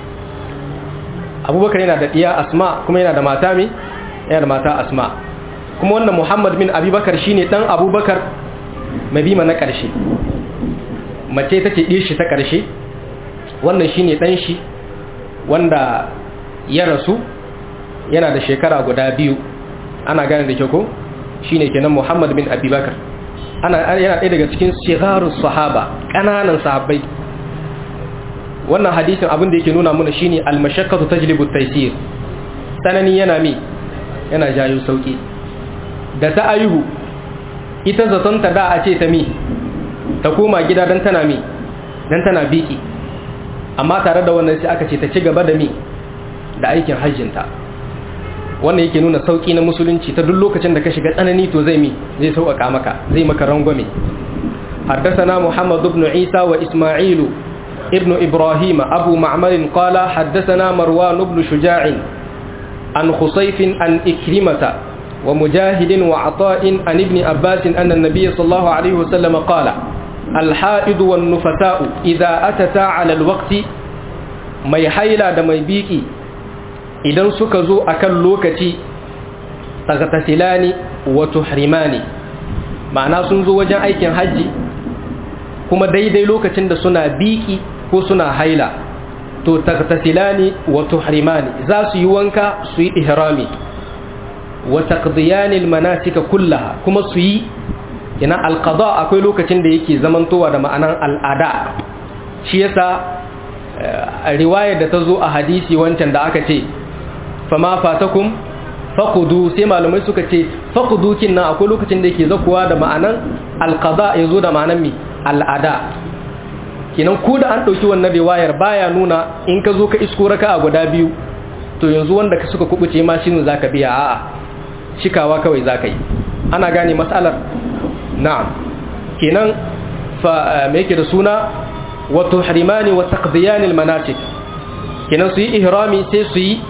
Abubakar yana da diya Asma kuma yana da mata mi yana da mata Asma kuma wannan muhammad bin abubakar shine dan abubakar mabima na ƙarshe mace ta ce shi ta ƙarshe wannan shine dan shi wanda ya rasu yana da shekara guda biyu ana gane da kyau ko shine kenan muhammad bin abubakar ana yana ɗaya daga cikin sigarus sahaba ƙananan sahabbai wannan hadisin abin da yake nuna mana shine al-mashaqqatu tajlibu at-taysir sanani yana mi yana jayo sauki da ta ayuhu ita zaton ta da a ce ta mi ta koma gida dan tana mi dan tana biki amma tare da wannan sai aka ce ta ci gaba da mi da aikin hajjinta wannan yake nuna sauki na musulunci ta duk lokacin da ka shiga tsanani to zai mi zai sauƙaƙa maka zai maka rangwame حدثنا محمد بن عيسى وإسماعيل ابن إبراهيم أبو معمر قال حدثنا مروان بن شجاع عن خصيف عن إكرمة ومجاهد وعطاء عن ابن عباس أن النبي صلى الله عليه وسلم قال الحائض والنفساء إذا أتتا على الوقت ما يحيلا دمي بيكي idan suka zo a kan lokaci tagatasilani wa tuhrimani ma'ana sun zo wajen aikin hajji kuma daidai lokacin da suna biki ko suna haila to tagatasilani wa tuhrimani za su yi wanka su yi ihrami wa taqdiyani almanasika kullaha kuma su yi ina alqada akwai lokacin da yake zamantowa da ma'anan al'ada shi yasa riwayar da ta zo a hadisi wancan da aka ce fama fatakum faqudu sai malamai suka ce faqudu kinnan akwai lokacin da yake zakuwa da ma'anan alqada yazo da ma'anan mi al'ada kinan ko da an dauki wannan riwayar baya nuna in ka zo ka isko raka'a guda biyu to yanzu wanda ka suka kubuce ma shine zaka biya a'a shikawa kawai zaka yi ana gane matsalar na'am kenan fa me yake da suna wa tuhrimani wa taqdiyan almanasik kenan su yi ihrami sai su yi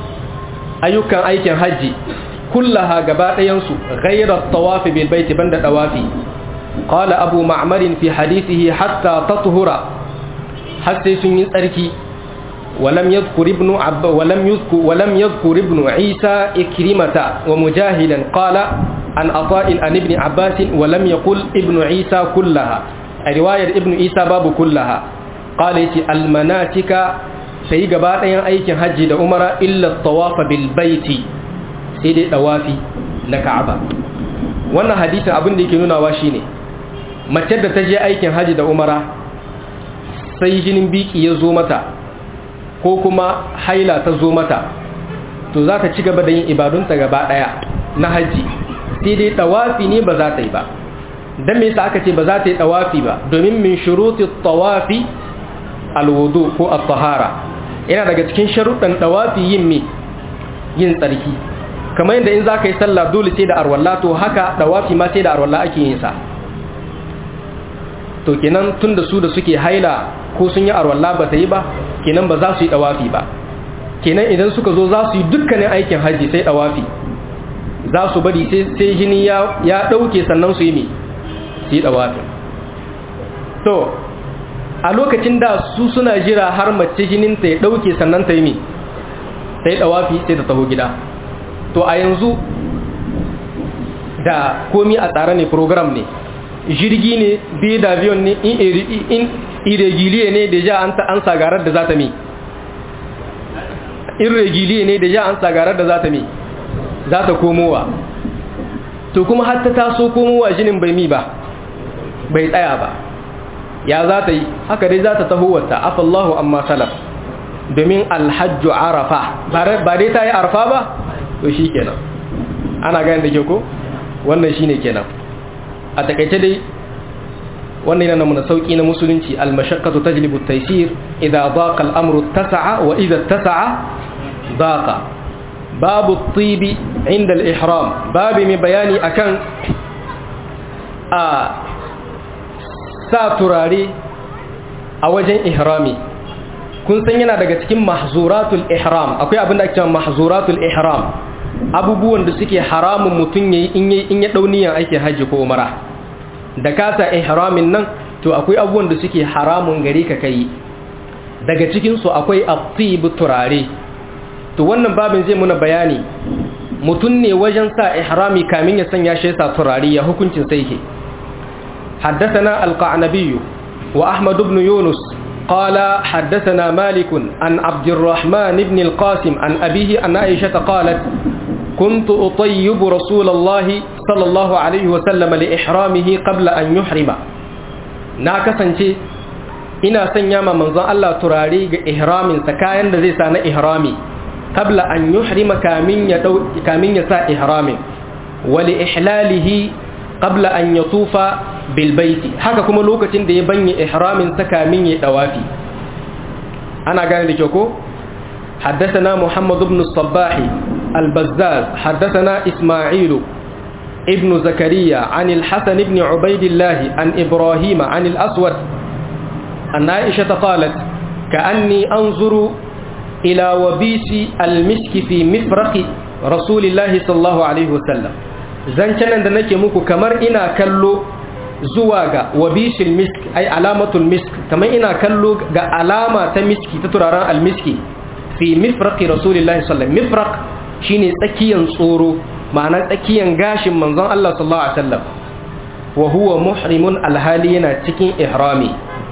ayyukan aikin hajji kullaha gaba ɗayansu ghairar tawafi bil baiti banda tawafi qala abu ma'mar fi hadithihi hatta tathura har sai sun yi tsarki ولم يذكر ابن عب ولم يذكر ولم يذكر ابن عيسى إكرمة ومجاهدا قال عن عطاء عن ابن عباس ولم يقل ابن عيسى كلها رواية ابن عيسى باب كلها قال المناسك sai gaba ɗayan aikin hajji da umara illa tawafa bil baiti sai dai dawafi na ka'aba wannan hadisin abin da yake nunawa shine mace da ta je aikin hajji da umara sai jinin biki ya zo mata ko kuma haila ta zo mata to za ta ci gaba da yin ibadunta gaba ɗaya na hajji sai dai dawafi ne ba za ta yi ba dan me yasa aka ce ba za ta yi dawafi ba domin min shuruti tawafi alwudu ko at-tahara yana daga cikin sharuɗan ɗawafi yin mi yin tsarki kamar yadda in za ka yi sallah dole sai da arwalla to haka ɗawafi ma sai da arwalla ake yin sa to kenan tun da su da suke haila ko sun yi arwalla ba ta yi ba kenan ba za su yi ɗawafi ba kenan idan suka zo za su yi dukkanin aikin hajji sai ɗawafi za su bari sai jini ya ɗauke sannan su yi mi su yi ɗawafi to a lokacin da su suna jira har mace jininta ya ɗauke sannan ta yi mi ta yi ɗawafi sai ta taho gida to a yanzu da komi a tsare ne program ne jirgi ne biyu da avion ne in irregiliye ne da ja an sagarar da za ta mi irregiliye ne da ja an sagarar da za ta mi za ta komowa to kuma har ta taso komowa jinin bai mi ba bai tsaya ba ya za ta yi haka dai za ta taho wata afallahu amma salaf domin alhajju arafa ba dai ta yi arfa ba to shi kenan ana gani da ke ko wannan shi ne kenan a takaice dai wannan yana muna sauki na musulunci almashaqqatu tajlibu at-taysir idza daqa al-amru tasa'a wa idza tasa'a daqa babu at-tib inda al-ihram babu mai bayani akan a sa turare a wajen ihrami kun san yana daga cikin mahzuratul ihram akwai abin da ake cewa mahzuratul ihram abubuwan da suke haramun mutum yayi in yayi in ya dauniyan aikin haji ko umara da kasa ihramin nan to akwai abubuwan da suke haramun gare ka kai daga cikin su akwai at turare to wannan babin zai muna bayani mutum ne wajen sa ihrami kamin ya sanya shi sa turare ya hukuncin sai ke حدثنا القعنبي وأحمد بن يونس قال حدثنا مالك عن عبد الرحمن بن القاسم عن أبيه أن عائشة قالت كنت أطيب رسول الله صلى الله عليه وسلم لإحرامه قبل أن يحرم ناكسا ina sanya ma manzon Allah turare ga ihramin sa kayan da zai sa na ihrami qabla an yuhrima kamin ya dau kamin ya sa ihramin wa li ihlalihi qabla an yatufa bil baiti haka kuma lokacin da ya banye ihramin sa kamin ya dawafi ana gane da kyau ko حدثنا محمد بن الصباح البزاز حدثنا إسماعيل ابن زكريا عن الحسن بن عبيد الله عن إبراهيم عن الأسود أن عائشة قالت كأني أنظر إلى وبيس المسك في مفرق رسول الله صلى الله عليه وسلم زنشنا دنك muku kamar ina kallo zuwa ga wabishil misk ai alamatul misk kamar ina kallo ga alama ta miski ta turaren almiski fi mifraqi rasulillahi sallallahu alaihi mifraq shine tsakiyan tsoro ma'ana tsakiyan gashin manzon Allah sallallahu alaihi wasallam wa huwa muhrimun alhali yana cikin ihrami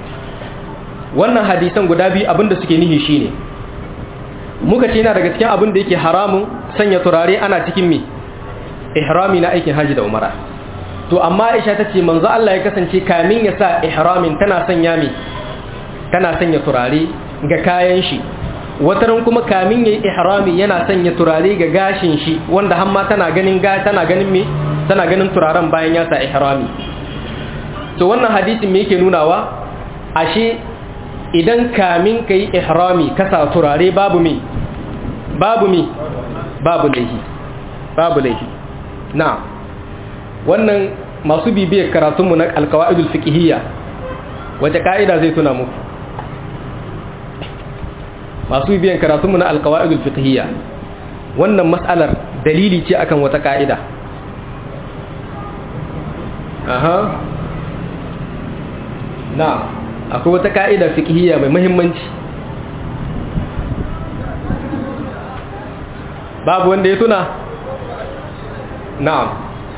wannan hadisan guda biyu abinda suke nihi shine muka ce yana daga cikin abin da yake haramun sanya turare ana cikin mi ihrami na aikin haji da umara to amma Aisha tace manzo Allah ya kasance kamin ya sa ihramin tana sanya mi tana sanya turare ga kayan shi wataran kuma kamin yayi ihrami yana sanya turare ga gashin shi wanda hamma tana ganin ga tana ganin me tana ganin turaren bayan ya sa ihrami to wannan hadisin me yake nunawa ashe idan kamin kai ihrami ka sa turare babu me babu me babu laihi babu laihi na'am wannan masu bibiyar karatunmu na alkawa'idul fiqhiyya wace ka'ida zai tuna muku masu bibiyan karatunmu na alkawa'idul fiqhiyya wannan mas'alar dalili ce akan wata ka'ida aha na akwai wata ka'ida fiqhiyya mai muhimmanci babu wanda ya tuna na'am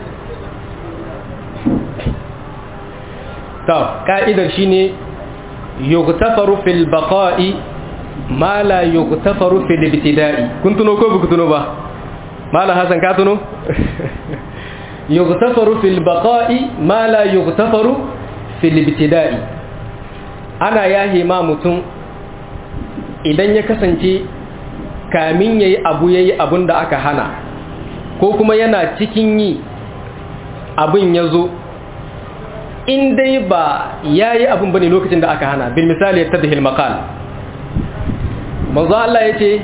to ka'idar shine yughtafaru fil baqa'i ma la yughtafaru fil ibtida'i kun tuno ko buku tuno ba mala hasan ka tuno yughtafaru fil baqa'i ma la yughtafaru fil ibtida'i ana yahi ma mutum idan ya kasance kamin yayi abu yayi abun da aka hana ko kuma yana cikin yi abin ya zo in dai ba ya yi abin bane lokacin da aka hana bil misali ta da hilmakal manzo Allah ya ce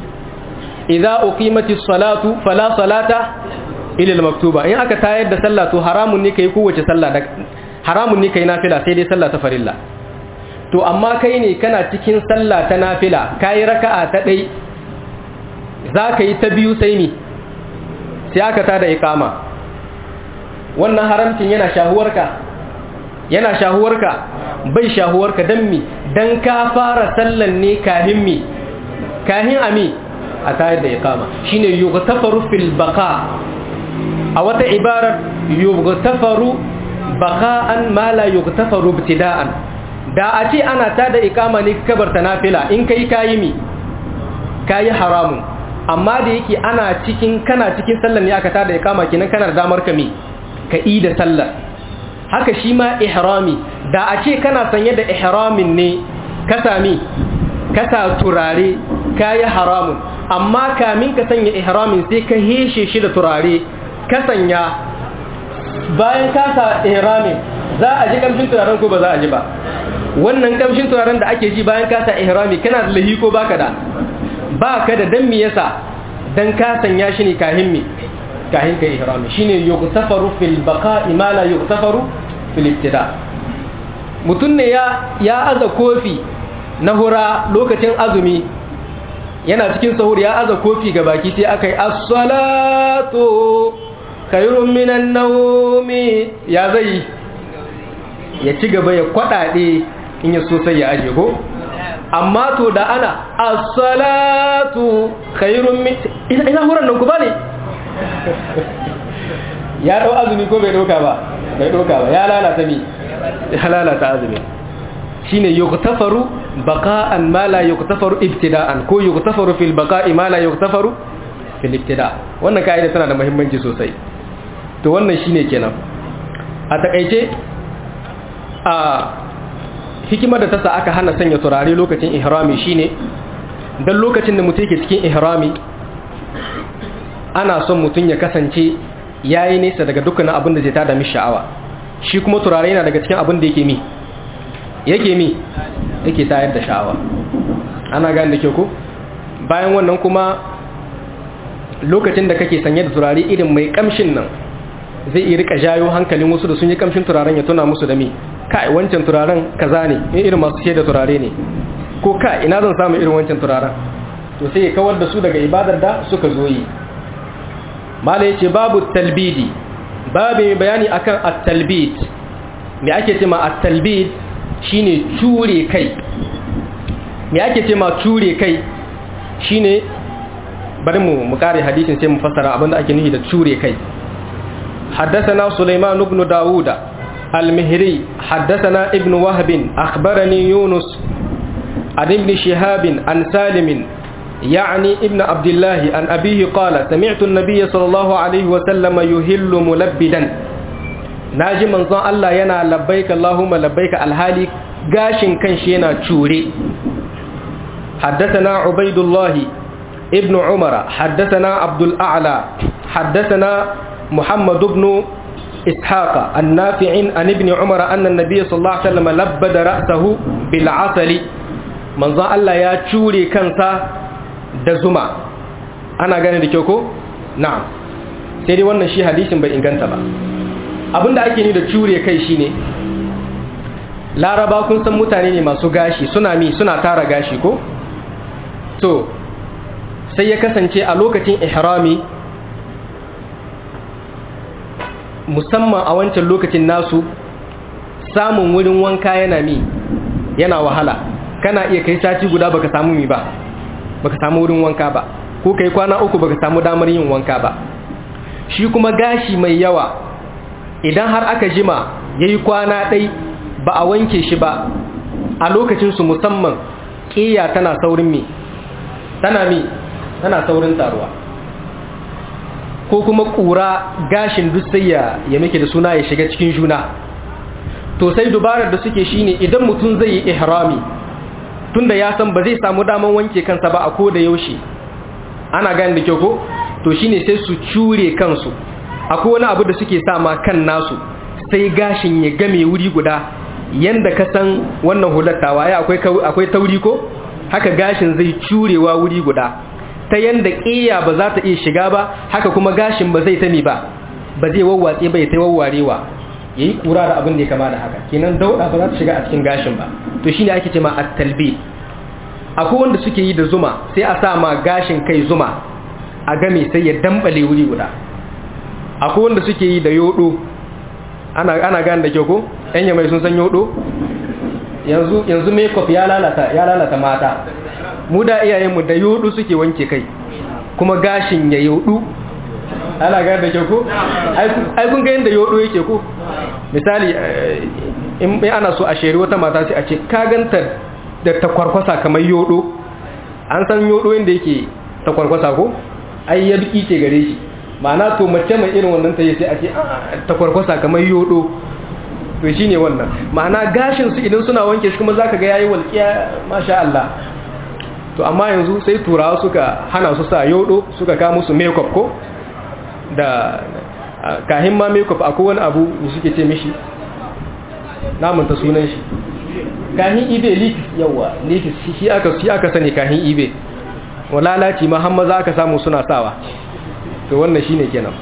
idza uqimatis salatu fala salata ila maktuba in aka tayar da sallah to haramun ne kai kowace sallah da haramun ne kai nafila sai dai sallah ta farilla to amma kai ne kana cikin sallah ta nafila kai raka'a ta dai zaka yi ta biyu sai ni sai aka tada iqama wannan haramcin yana shahuwarka yana shahuwarka bai shahuwarka dan mi dan ka fara sallan ne kahin mi kahin ami a tayar da iqama shine yughtafaru fil baqa a wata ibarar yughtafaru baqa'an ma la yughtafaru ibtida'an da a ce ana tada iqama ne kabarta nafila in kai kayi mi kayi haramun amma da yake ana cikin kana cikin sallan ne aka tada iqama kinan kana da damar ka mi ka da sallar haka shi ma ihrami da a ce kana sanye da ihramin ne ka sami ka sa turare ka yi haramun amma kamin ka sanya ihramin sai ka heshe shi da turare ka sanya bayan ka sa ihramin za a ji kamshin turaren ko ba za a ji ba wannan kamshin turaren da ake ji bayan ka sa ihrami kana da lahi ko baka da baka da dan me yasa dan ka sanya shi ne kahin me kahin ka ihrami shine yughtafaru fil baqa'i ma la yughtafaru fil ibtida mutun ne ya ya aza kofi na hura lokacin azumi yana cikin sahur ya aza kofi ga baki sai akai as-salatu khairun minan nawmi ya zai ya ci gaba ya kwadade in ya so sai ya aje ko amma to da ana as-salatu khairun min ina ina huran nan ku bane ya dau azumi ko bai doka ba bai doka ba ya lalata mi ya lalata azumi shine yughtafaru baqa'an ma la yughtafaru ibtida'an ko yughtafaru fil baqa'i ma la yughtafaru fil ibtida wannan kaida tana da muhimmanci sosai to wannan shine kenan a takeice a hikimar da ta sa aka hana sanya turare lokacin ihrami shine dan lokacin da mutum yake cikin ihrami ana son mutum ya kasance yayi nesa daga dukkanin abin da zai tada mishi sha'awa shi kuma turare yana daga cikin abin da yake mi yake mi yake tayar da sha'awa ana gane da ke ku bayan wannan kuma lokacin da kake sanye da turare irin mai kamshin nan zai iya rika jayo hankalin wasu da sun yi kamshin turaren ya tuna musu da mi kai wancan turaren kaza ne in irin masu da turare ne ko ka ina zan samu irin wancan turaren to sai ya kawar da su daga ibadar da suka zo yi mala yace babu talbidi babu mai bayani akan at-talbid me ake cewa at-talbid shine cure kai me ake cewa cure kai shine bari mu mu kare hadisin sai mu fassara abinda ake nufi da cure kai حدثنا سليمان بن داود المهري حدثنا ابن وهب أخبرني يونس عن ابن شهاب عن سالم يعني ابن عبد الله عن أبيه قال سمعت النبي صلى الله عليه وسلم يهل ملبدا ناجي من ظن الله ينا لبيك اللهم لبيك الهالي قاشن كان شينا تشوري حدثنا عبيد الله ابن عمر حدثنا عبد الأعلى حدثنا محمد بن إسحاق النافع عن ابن عمر أن النبي صلى الله عليه وسلم لبد رأسه بالعسل من ظن الله يا تشوري كنسا da zuma ana gane da kyau ko na'am sai dai wannan shi hadisin bai inganta ba abinda ake ni da cure kai shine laraba kun san mutane ne masu gashi suna mi suna tara gashi ko to sai ya kasance a lokacin ihrami musamman a wancan lokacin nasu samun wurin wanka yana mi yana wahala kana iya kai sati guda baka samu mi ba baka samu wurin wanka ba ko kai kwana uku baka samu damar yin wanka ba shi kuma gashi mai yawa idan har aka jima yayi kwana ɗai ba a wanke shi ba a lokacin su musamman ƙiya tana saurin mi tana mi tana saurin taruwa ko kuma ƙura gashin duk sai ya ya muke da suna ya shiga cikin juna to sai dubarar da suke shine idan mutum zai yi ihrami tunda ya san ba zai samu daman wanke kansa ba a ko da yaushe ana gani da kyau ko to shine sai su cure kansu akwai wani abu da suke sa ma kan nasu sai gashin ya game wuri guda yanda ka san wannan hulattawa ya akwai akwai tauri ko haka gashin zai curewa wuri guda ta yanda ƙiya ba za ta iya shiga ba haka kuma gashin ba zai tami ba ba zai wawwatse bai ta wawwarewa yayi kura da abin da ya kama da haka kenan dauda ba za ta shiga a cikin gashin ba to shine ake cewa at-talbi akwai wanda suke yi da zuma sai a sa ma gashin kai zuma a game sai ya dambale wuri guda akwai wanda suke yi da yodo ana ana gane da kyau ko ɗan mai sun san yodo yanzu yanzu makeup ya lalata ya lalata mata mu da iyayenmu da yodo suke wanke kai kuma gashin ya yodu ana gane da kyau ko ai kun ga yanda yodo yake ko misali in ana so a sheri wata mata sai a ce ka ganta da takwarkwasa kamar yodo an san yodo yadda yake takwarkwasa ko ai ya duki ce gare shi ma'ana to mace mai irin wannan ta yi sai a ce takwarkwasa kamar yodo to shi ne wannan ma'ana gashin su idan suna wanke shi kuma zaka ga yayi walƙiya masha Allah to amma yanzu sai turawa suka hana su sa yodo suka ka musu makeup ko da kahin ma makeup akwai wani abu da suke ce mishi namanta sunan shi kahin ibe likis yawa likis shi aka shi aka sani kahin ibe walalaci ma har maza aka samu suna sawa to wannan shine kenan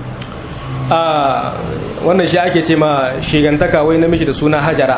a wannan shi ake ce ma shigantaka wai namiji da suna hajara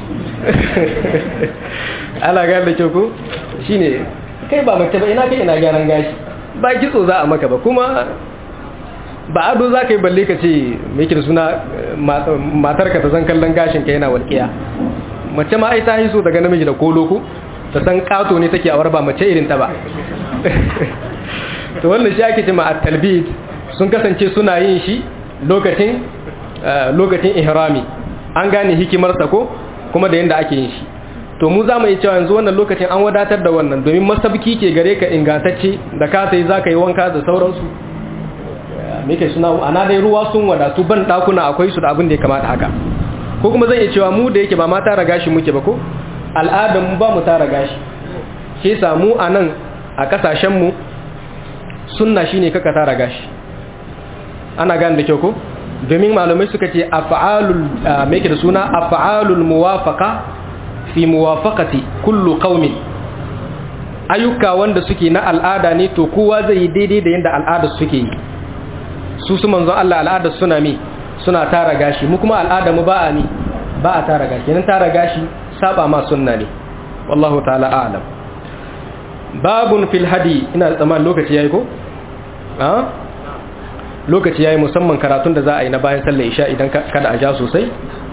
ala ga da kyau ko shine kai ba mace ba ina kai ina gyaran gashi ba kitso za a maka ba kuma ba ado za ka yi balle ka ce mai da suna matarka ta san kallon gashin ka yana walƙiya mace ma ai ta hiso daga namiji da kolo ku ta san kato ne take awar ba mace irin ta ba to wannan shi ake ce ma at-talbid sun kasance suna yin shi lokacin lokacin ihrami an gane hikimarsa ko kuma da yanda ake yin shi to mu za mu yi cewa yanzu wannan lokacin an wadatar da wannan domin masabki ke gare ka ingantacce da ka sai za ka yi wanka da sauransu muke suna ana dai ruwa sun wadatu ban dakuna akwai su da abin da ya kamata haka ko kuma zan iya cewa mu da yake ba ma tara gashi muke ba ko al'adar mu ba mu tara gashi shi yasa mu a nan a kasashen mu sunna shine kaka tara gashi ana gane da kyau ko domin malamai suka ce af'alul me yake da suna af'alul muwafaqa fi muwafaqati kullu qaumin ayyuka wanda suke na al'ada ne to kowa zai yi daidai da yanda al'adar suke yi su su manzon Allah al'adar suna mi suna tara gashi mu kuma al'ada mu ba a mi ba a tara gashi nan tara gashi saba ma sunna ne wallahu ta'ala a'lam babun fil hadi ina da tsammanin lokaci yayi ko a lokaci yayi musamman karatun da za a yi na bayan sallar isha idan kada a ja sosai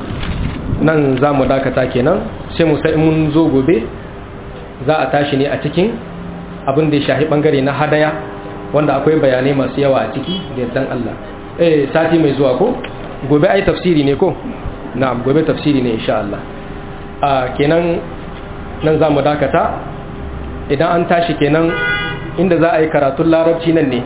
nan za mu dakata kenan sai mu sai mun zo gobe za a tashi ne a cikin abin da ya shahi bangare na hadaya wanda akwai bayanai masu yawa a ciki da yardan Allah eh sati mai zuwa ko gobe ai tafsiri ne ko na'am gobe tafsiri ne insha Allah a kenan nan za mu dakata idan an tashi kenan inda za a yi karatun larabci nan ne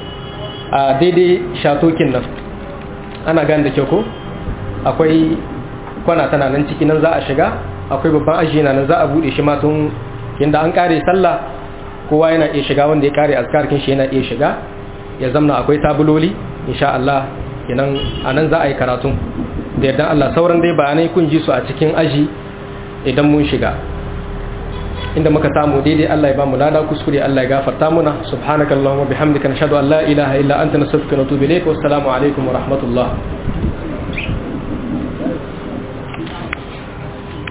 a daidai shatokin nan ana gane da kyau ko akwai kwana tana nan ciki nan za a shiga akwai babban aji na nan za a bude shi ma tun inda an kare sallah kowa yana iya shiga wanda ya kare azkarkin shi yana iya shiga ya zamna akwai tabuloli insha Allah kenan anan za a yi karatun da yardan Allah sauran dai bayanai kun ji su a cikin aji idan mun shiga inda muka samu daidai Allah ya ba mu lada kuskure Allah ya gafarta muna subhanakallahumma bihamdika nashhadu an la ilaha illa anta nastaghfiruka wa natubu ilayk wa assalamu alaikum wa rahmatullah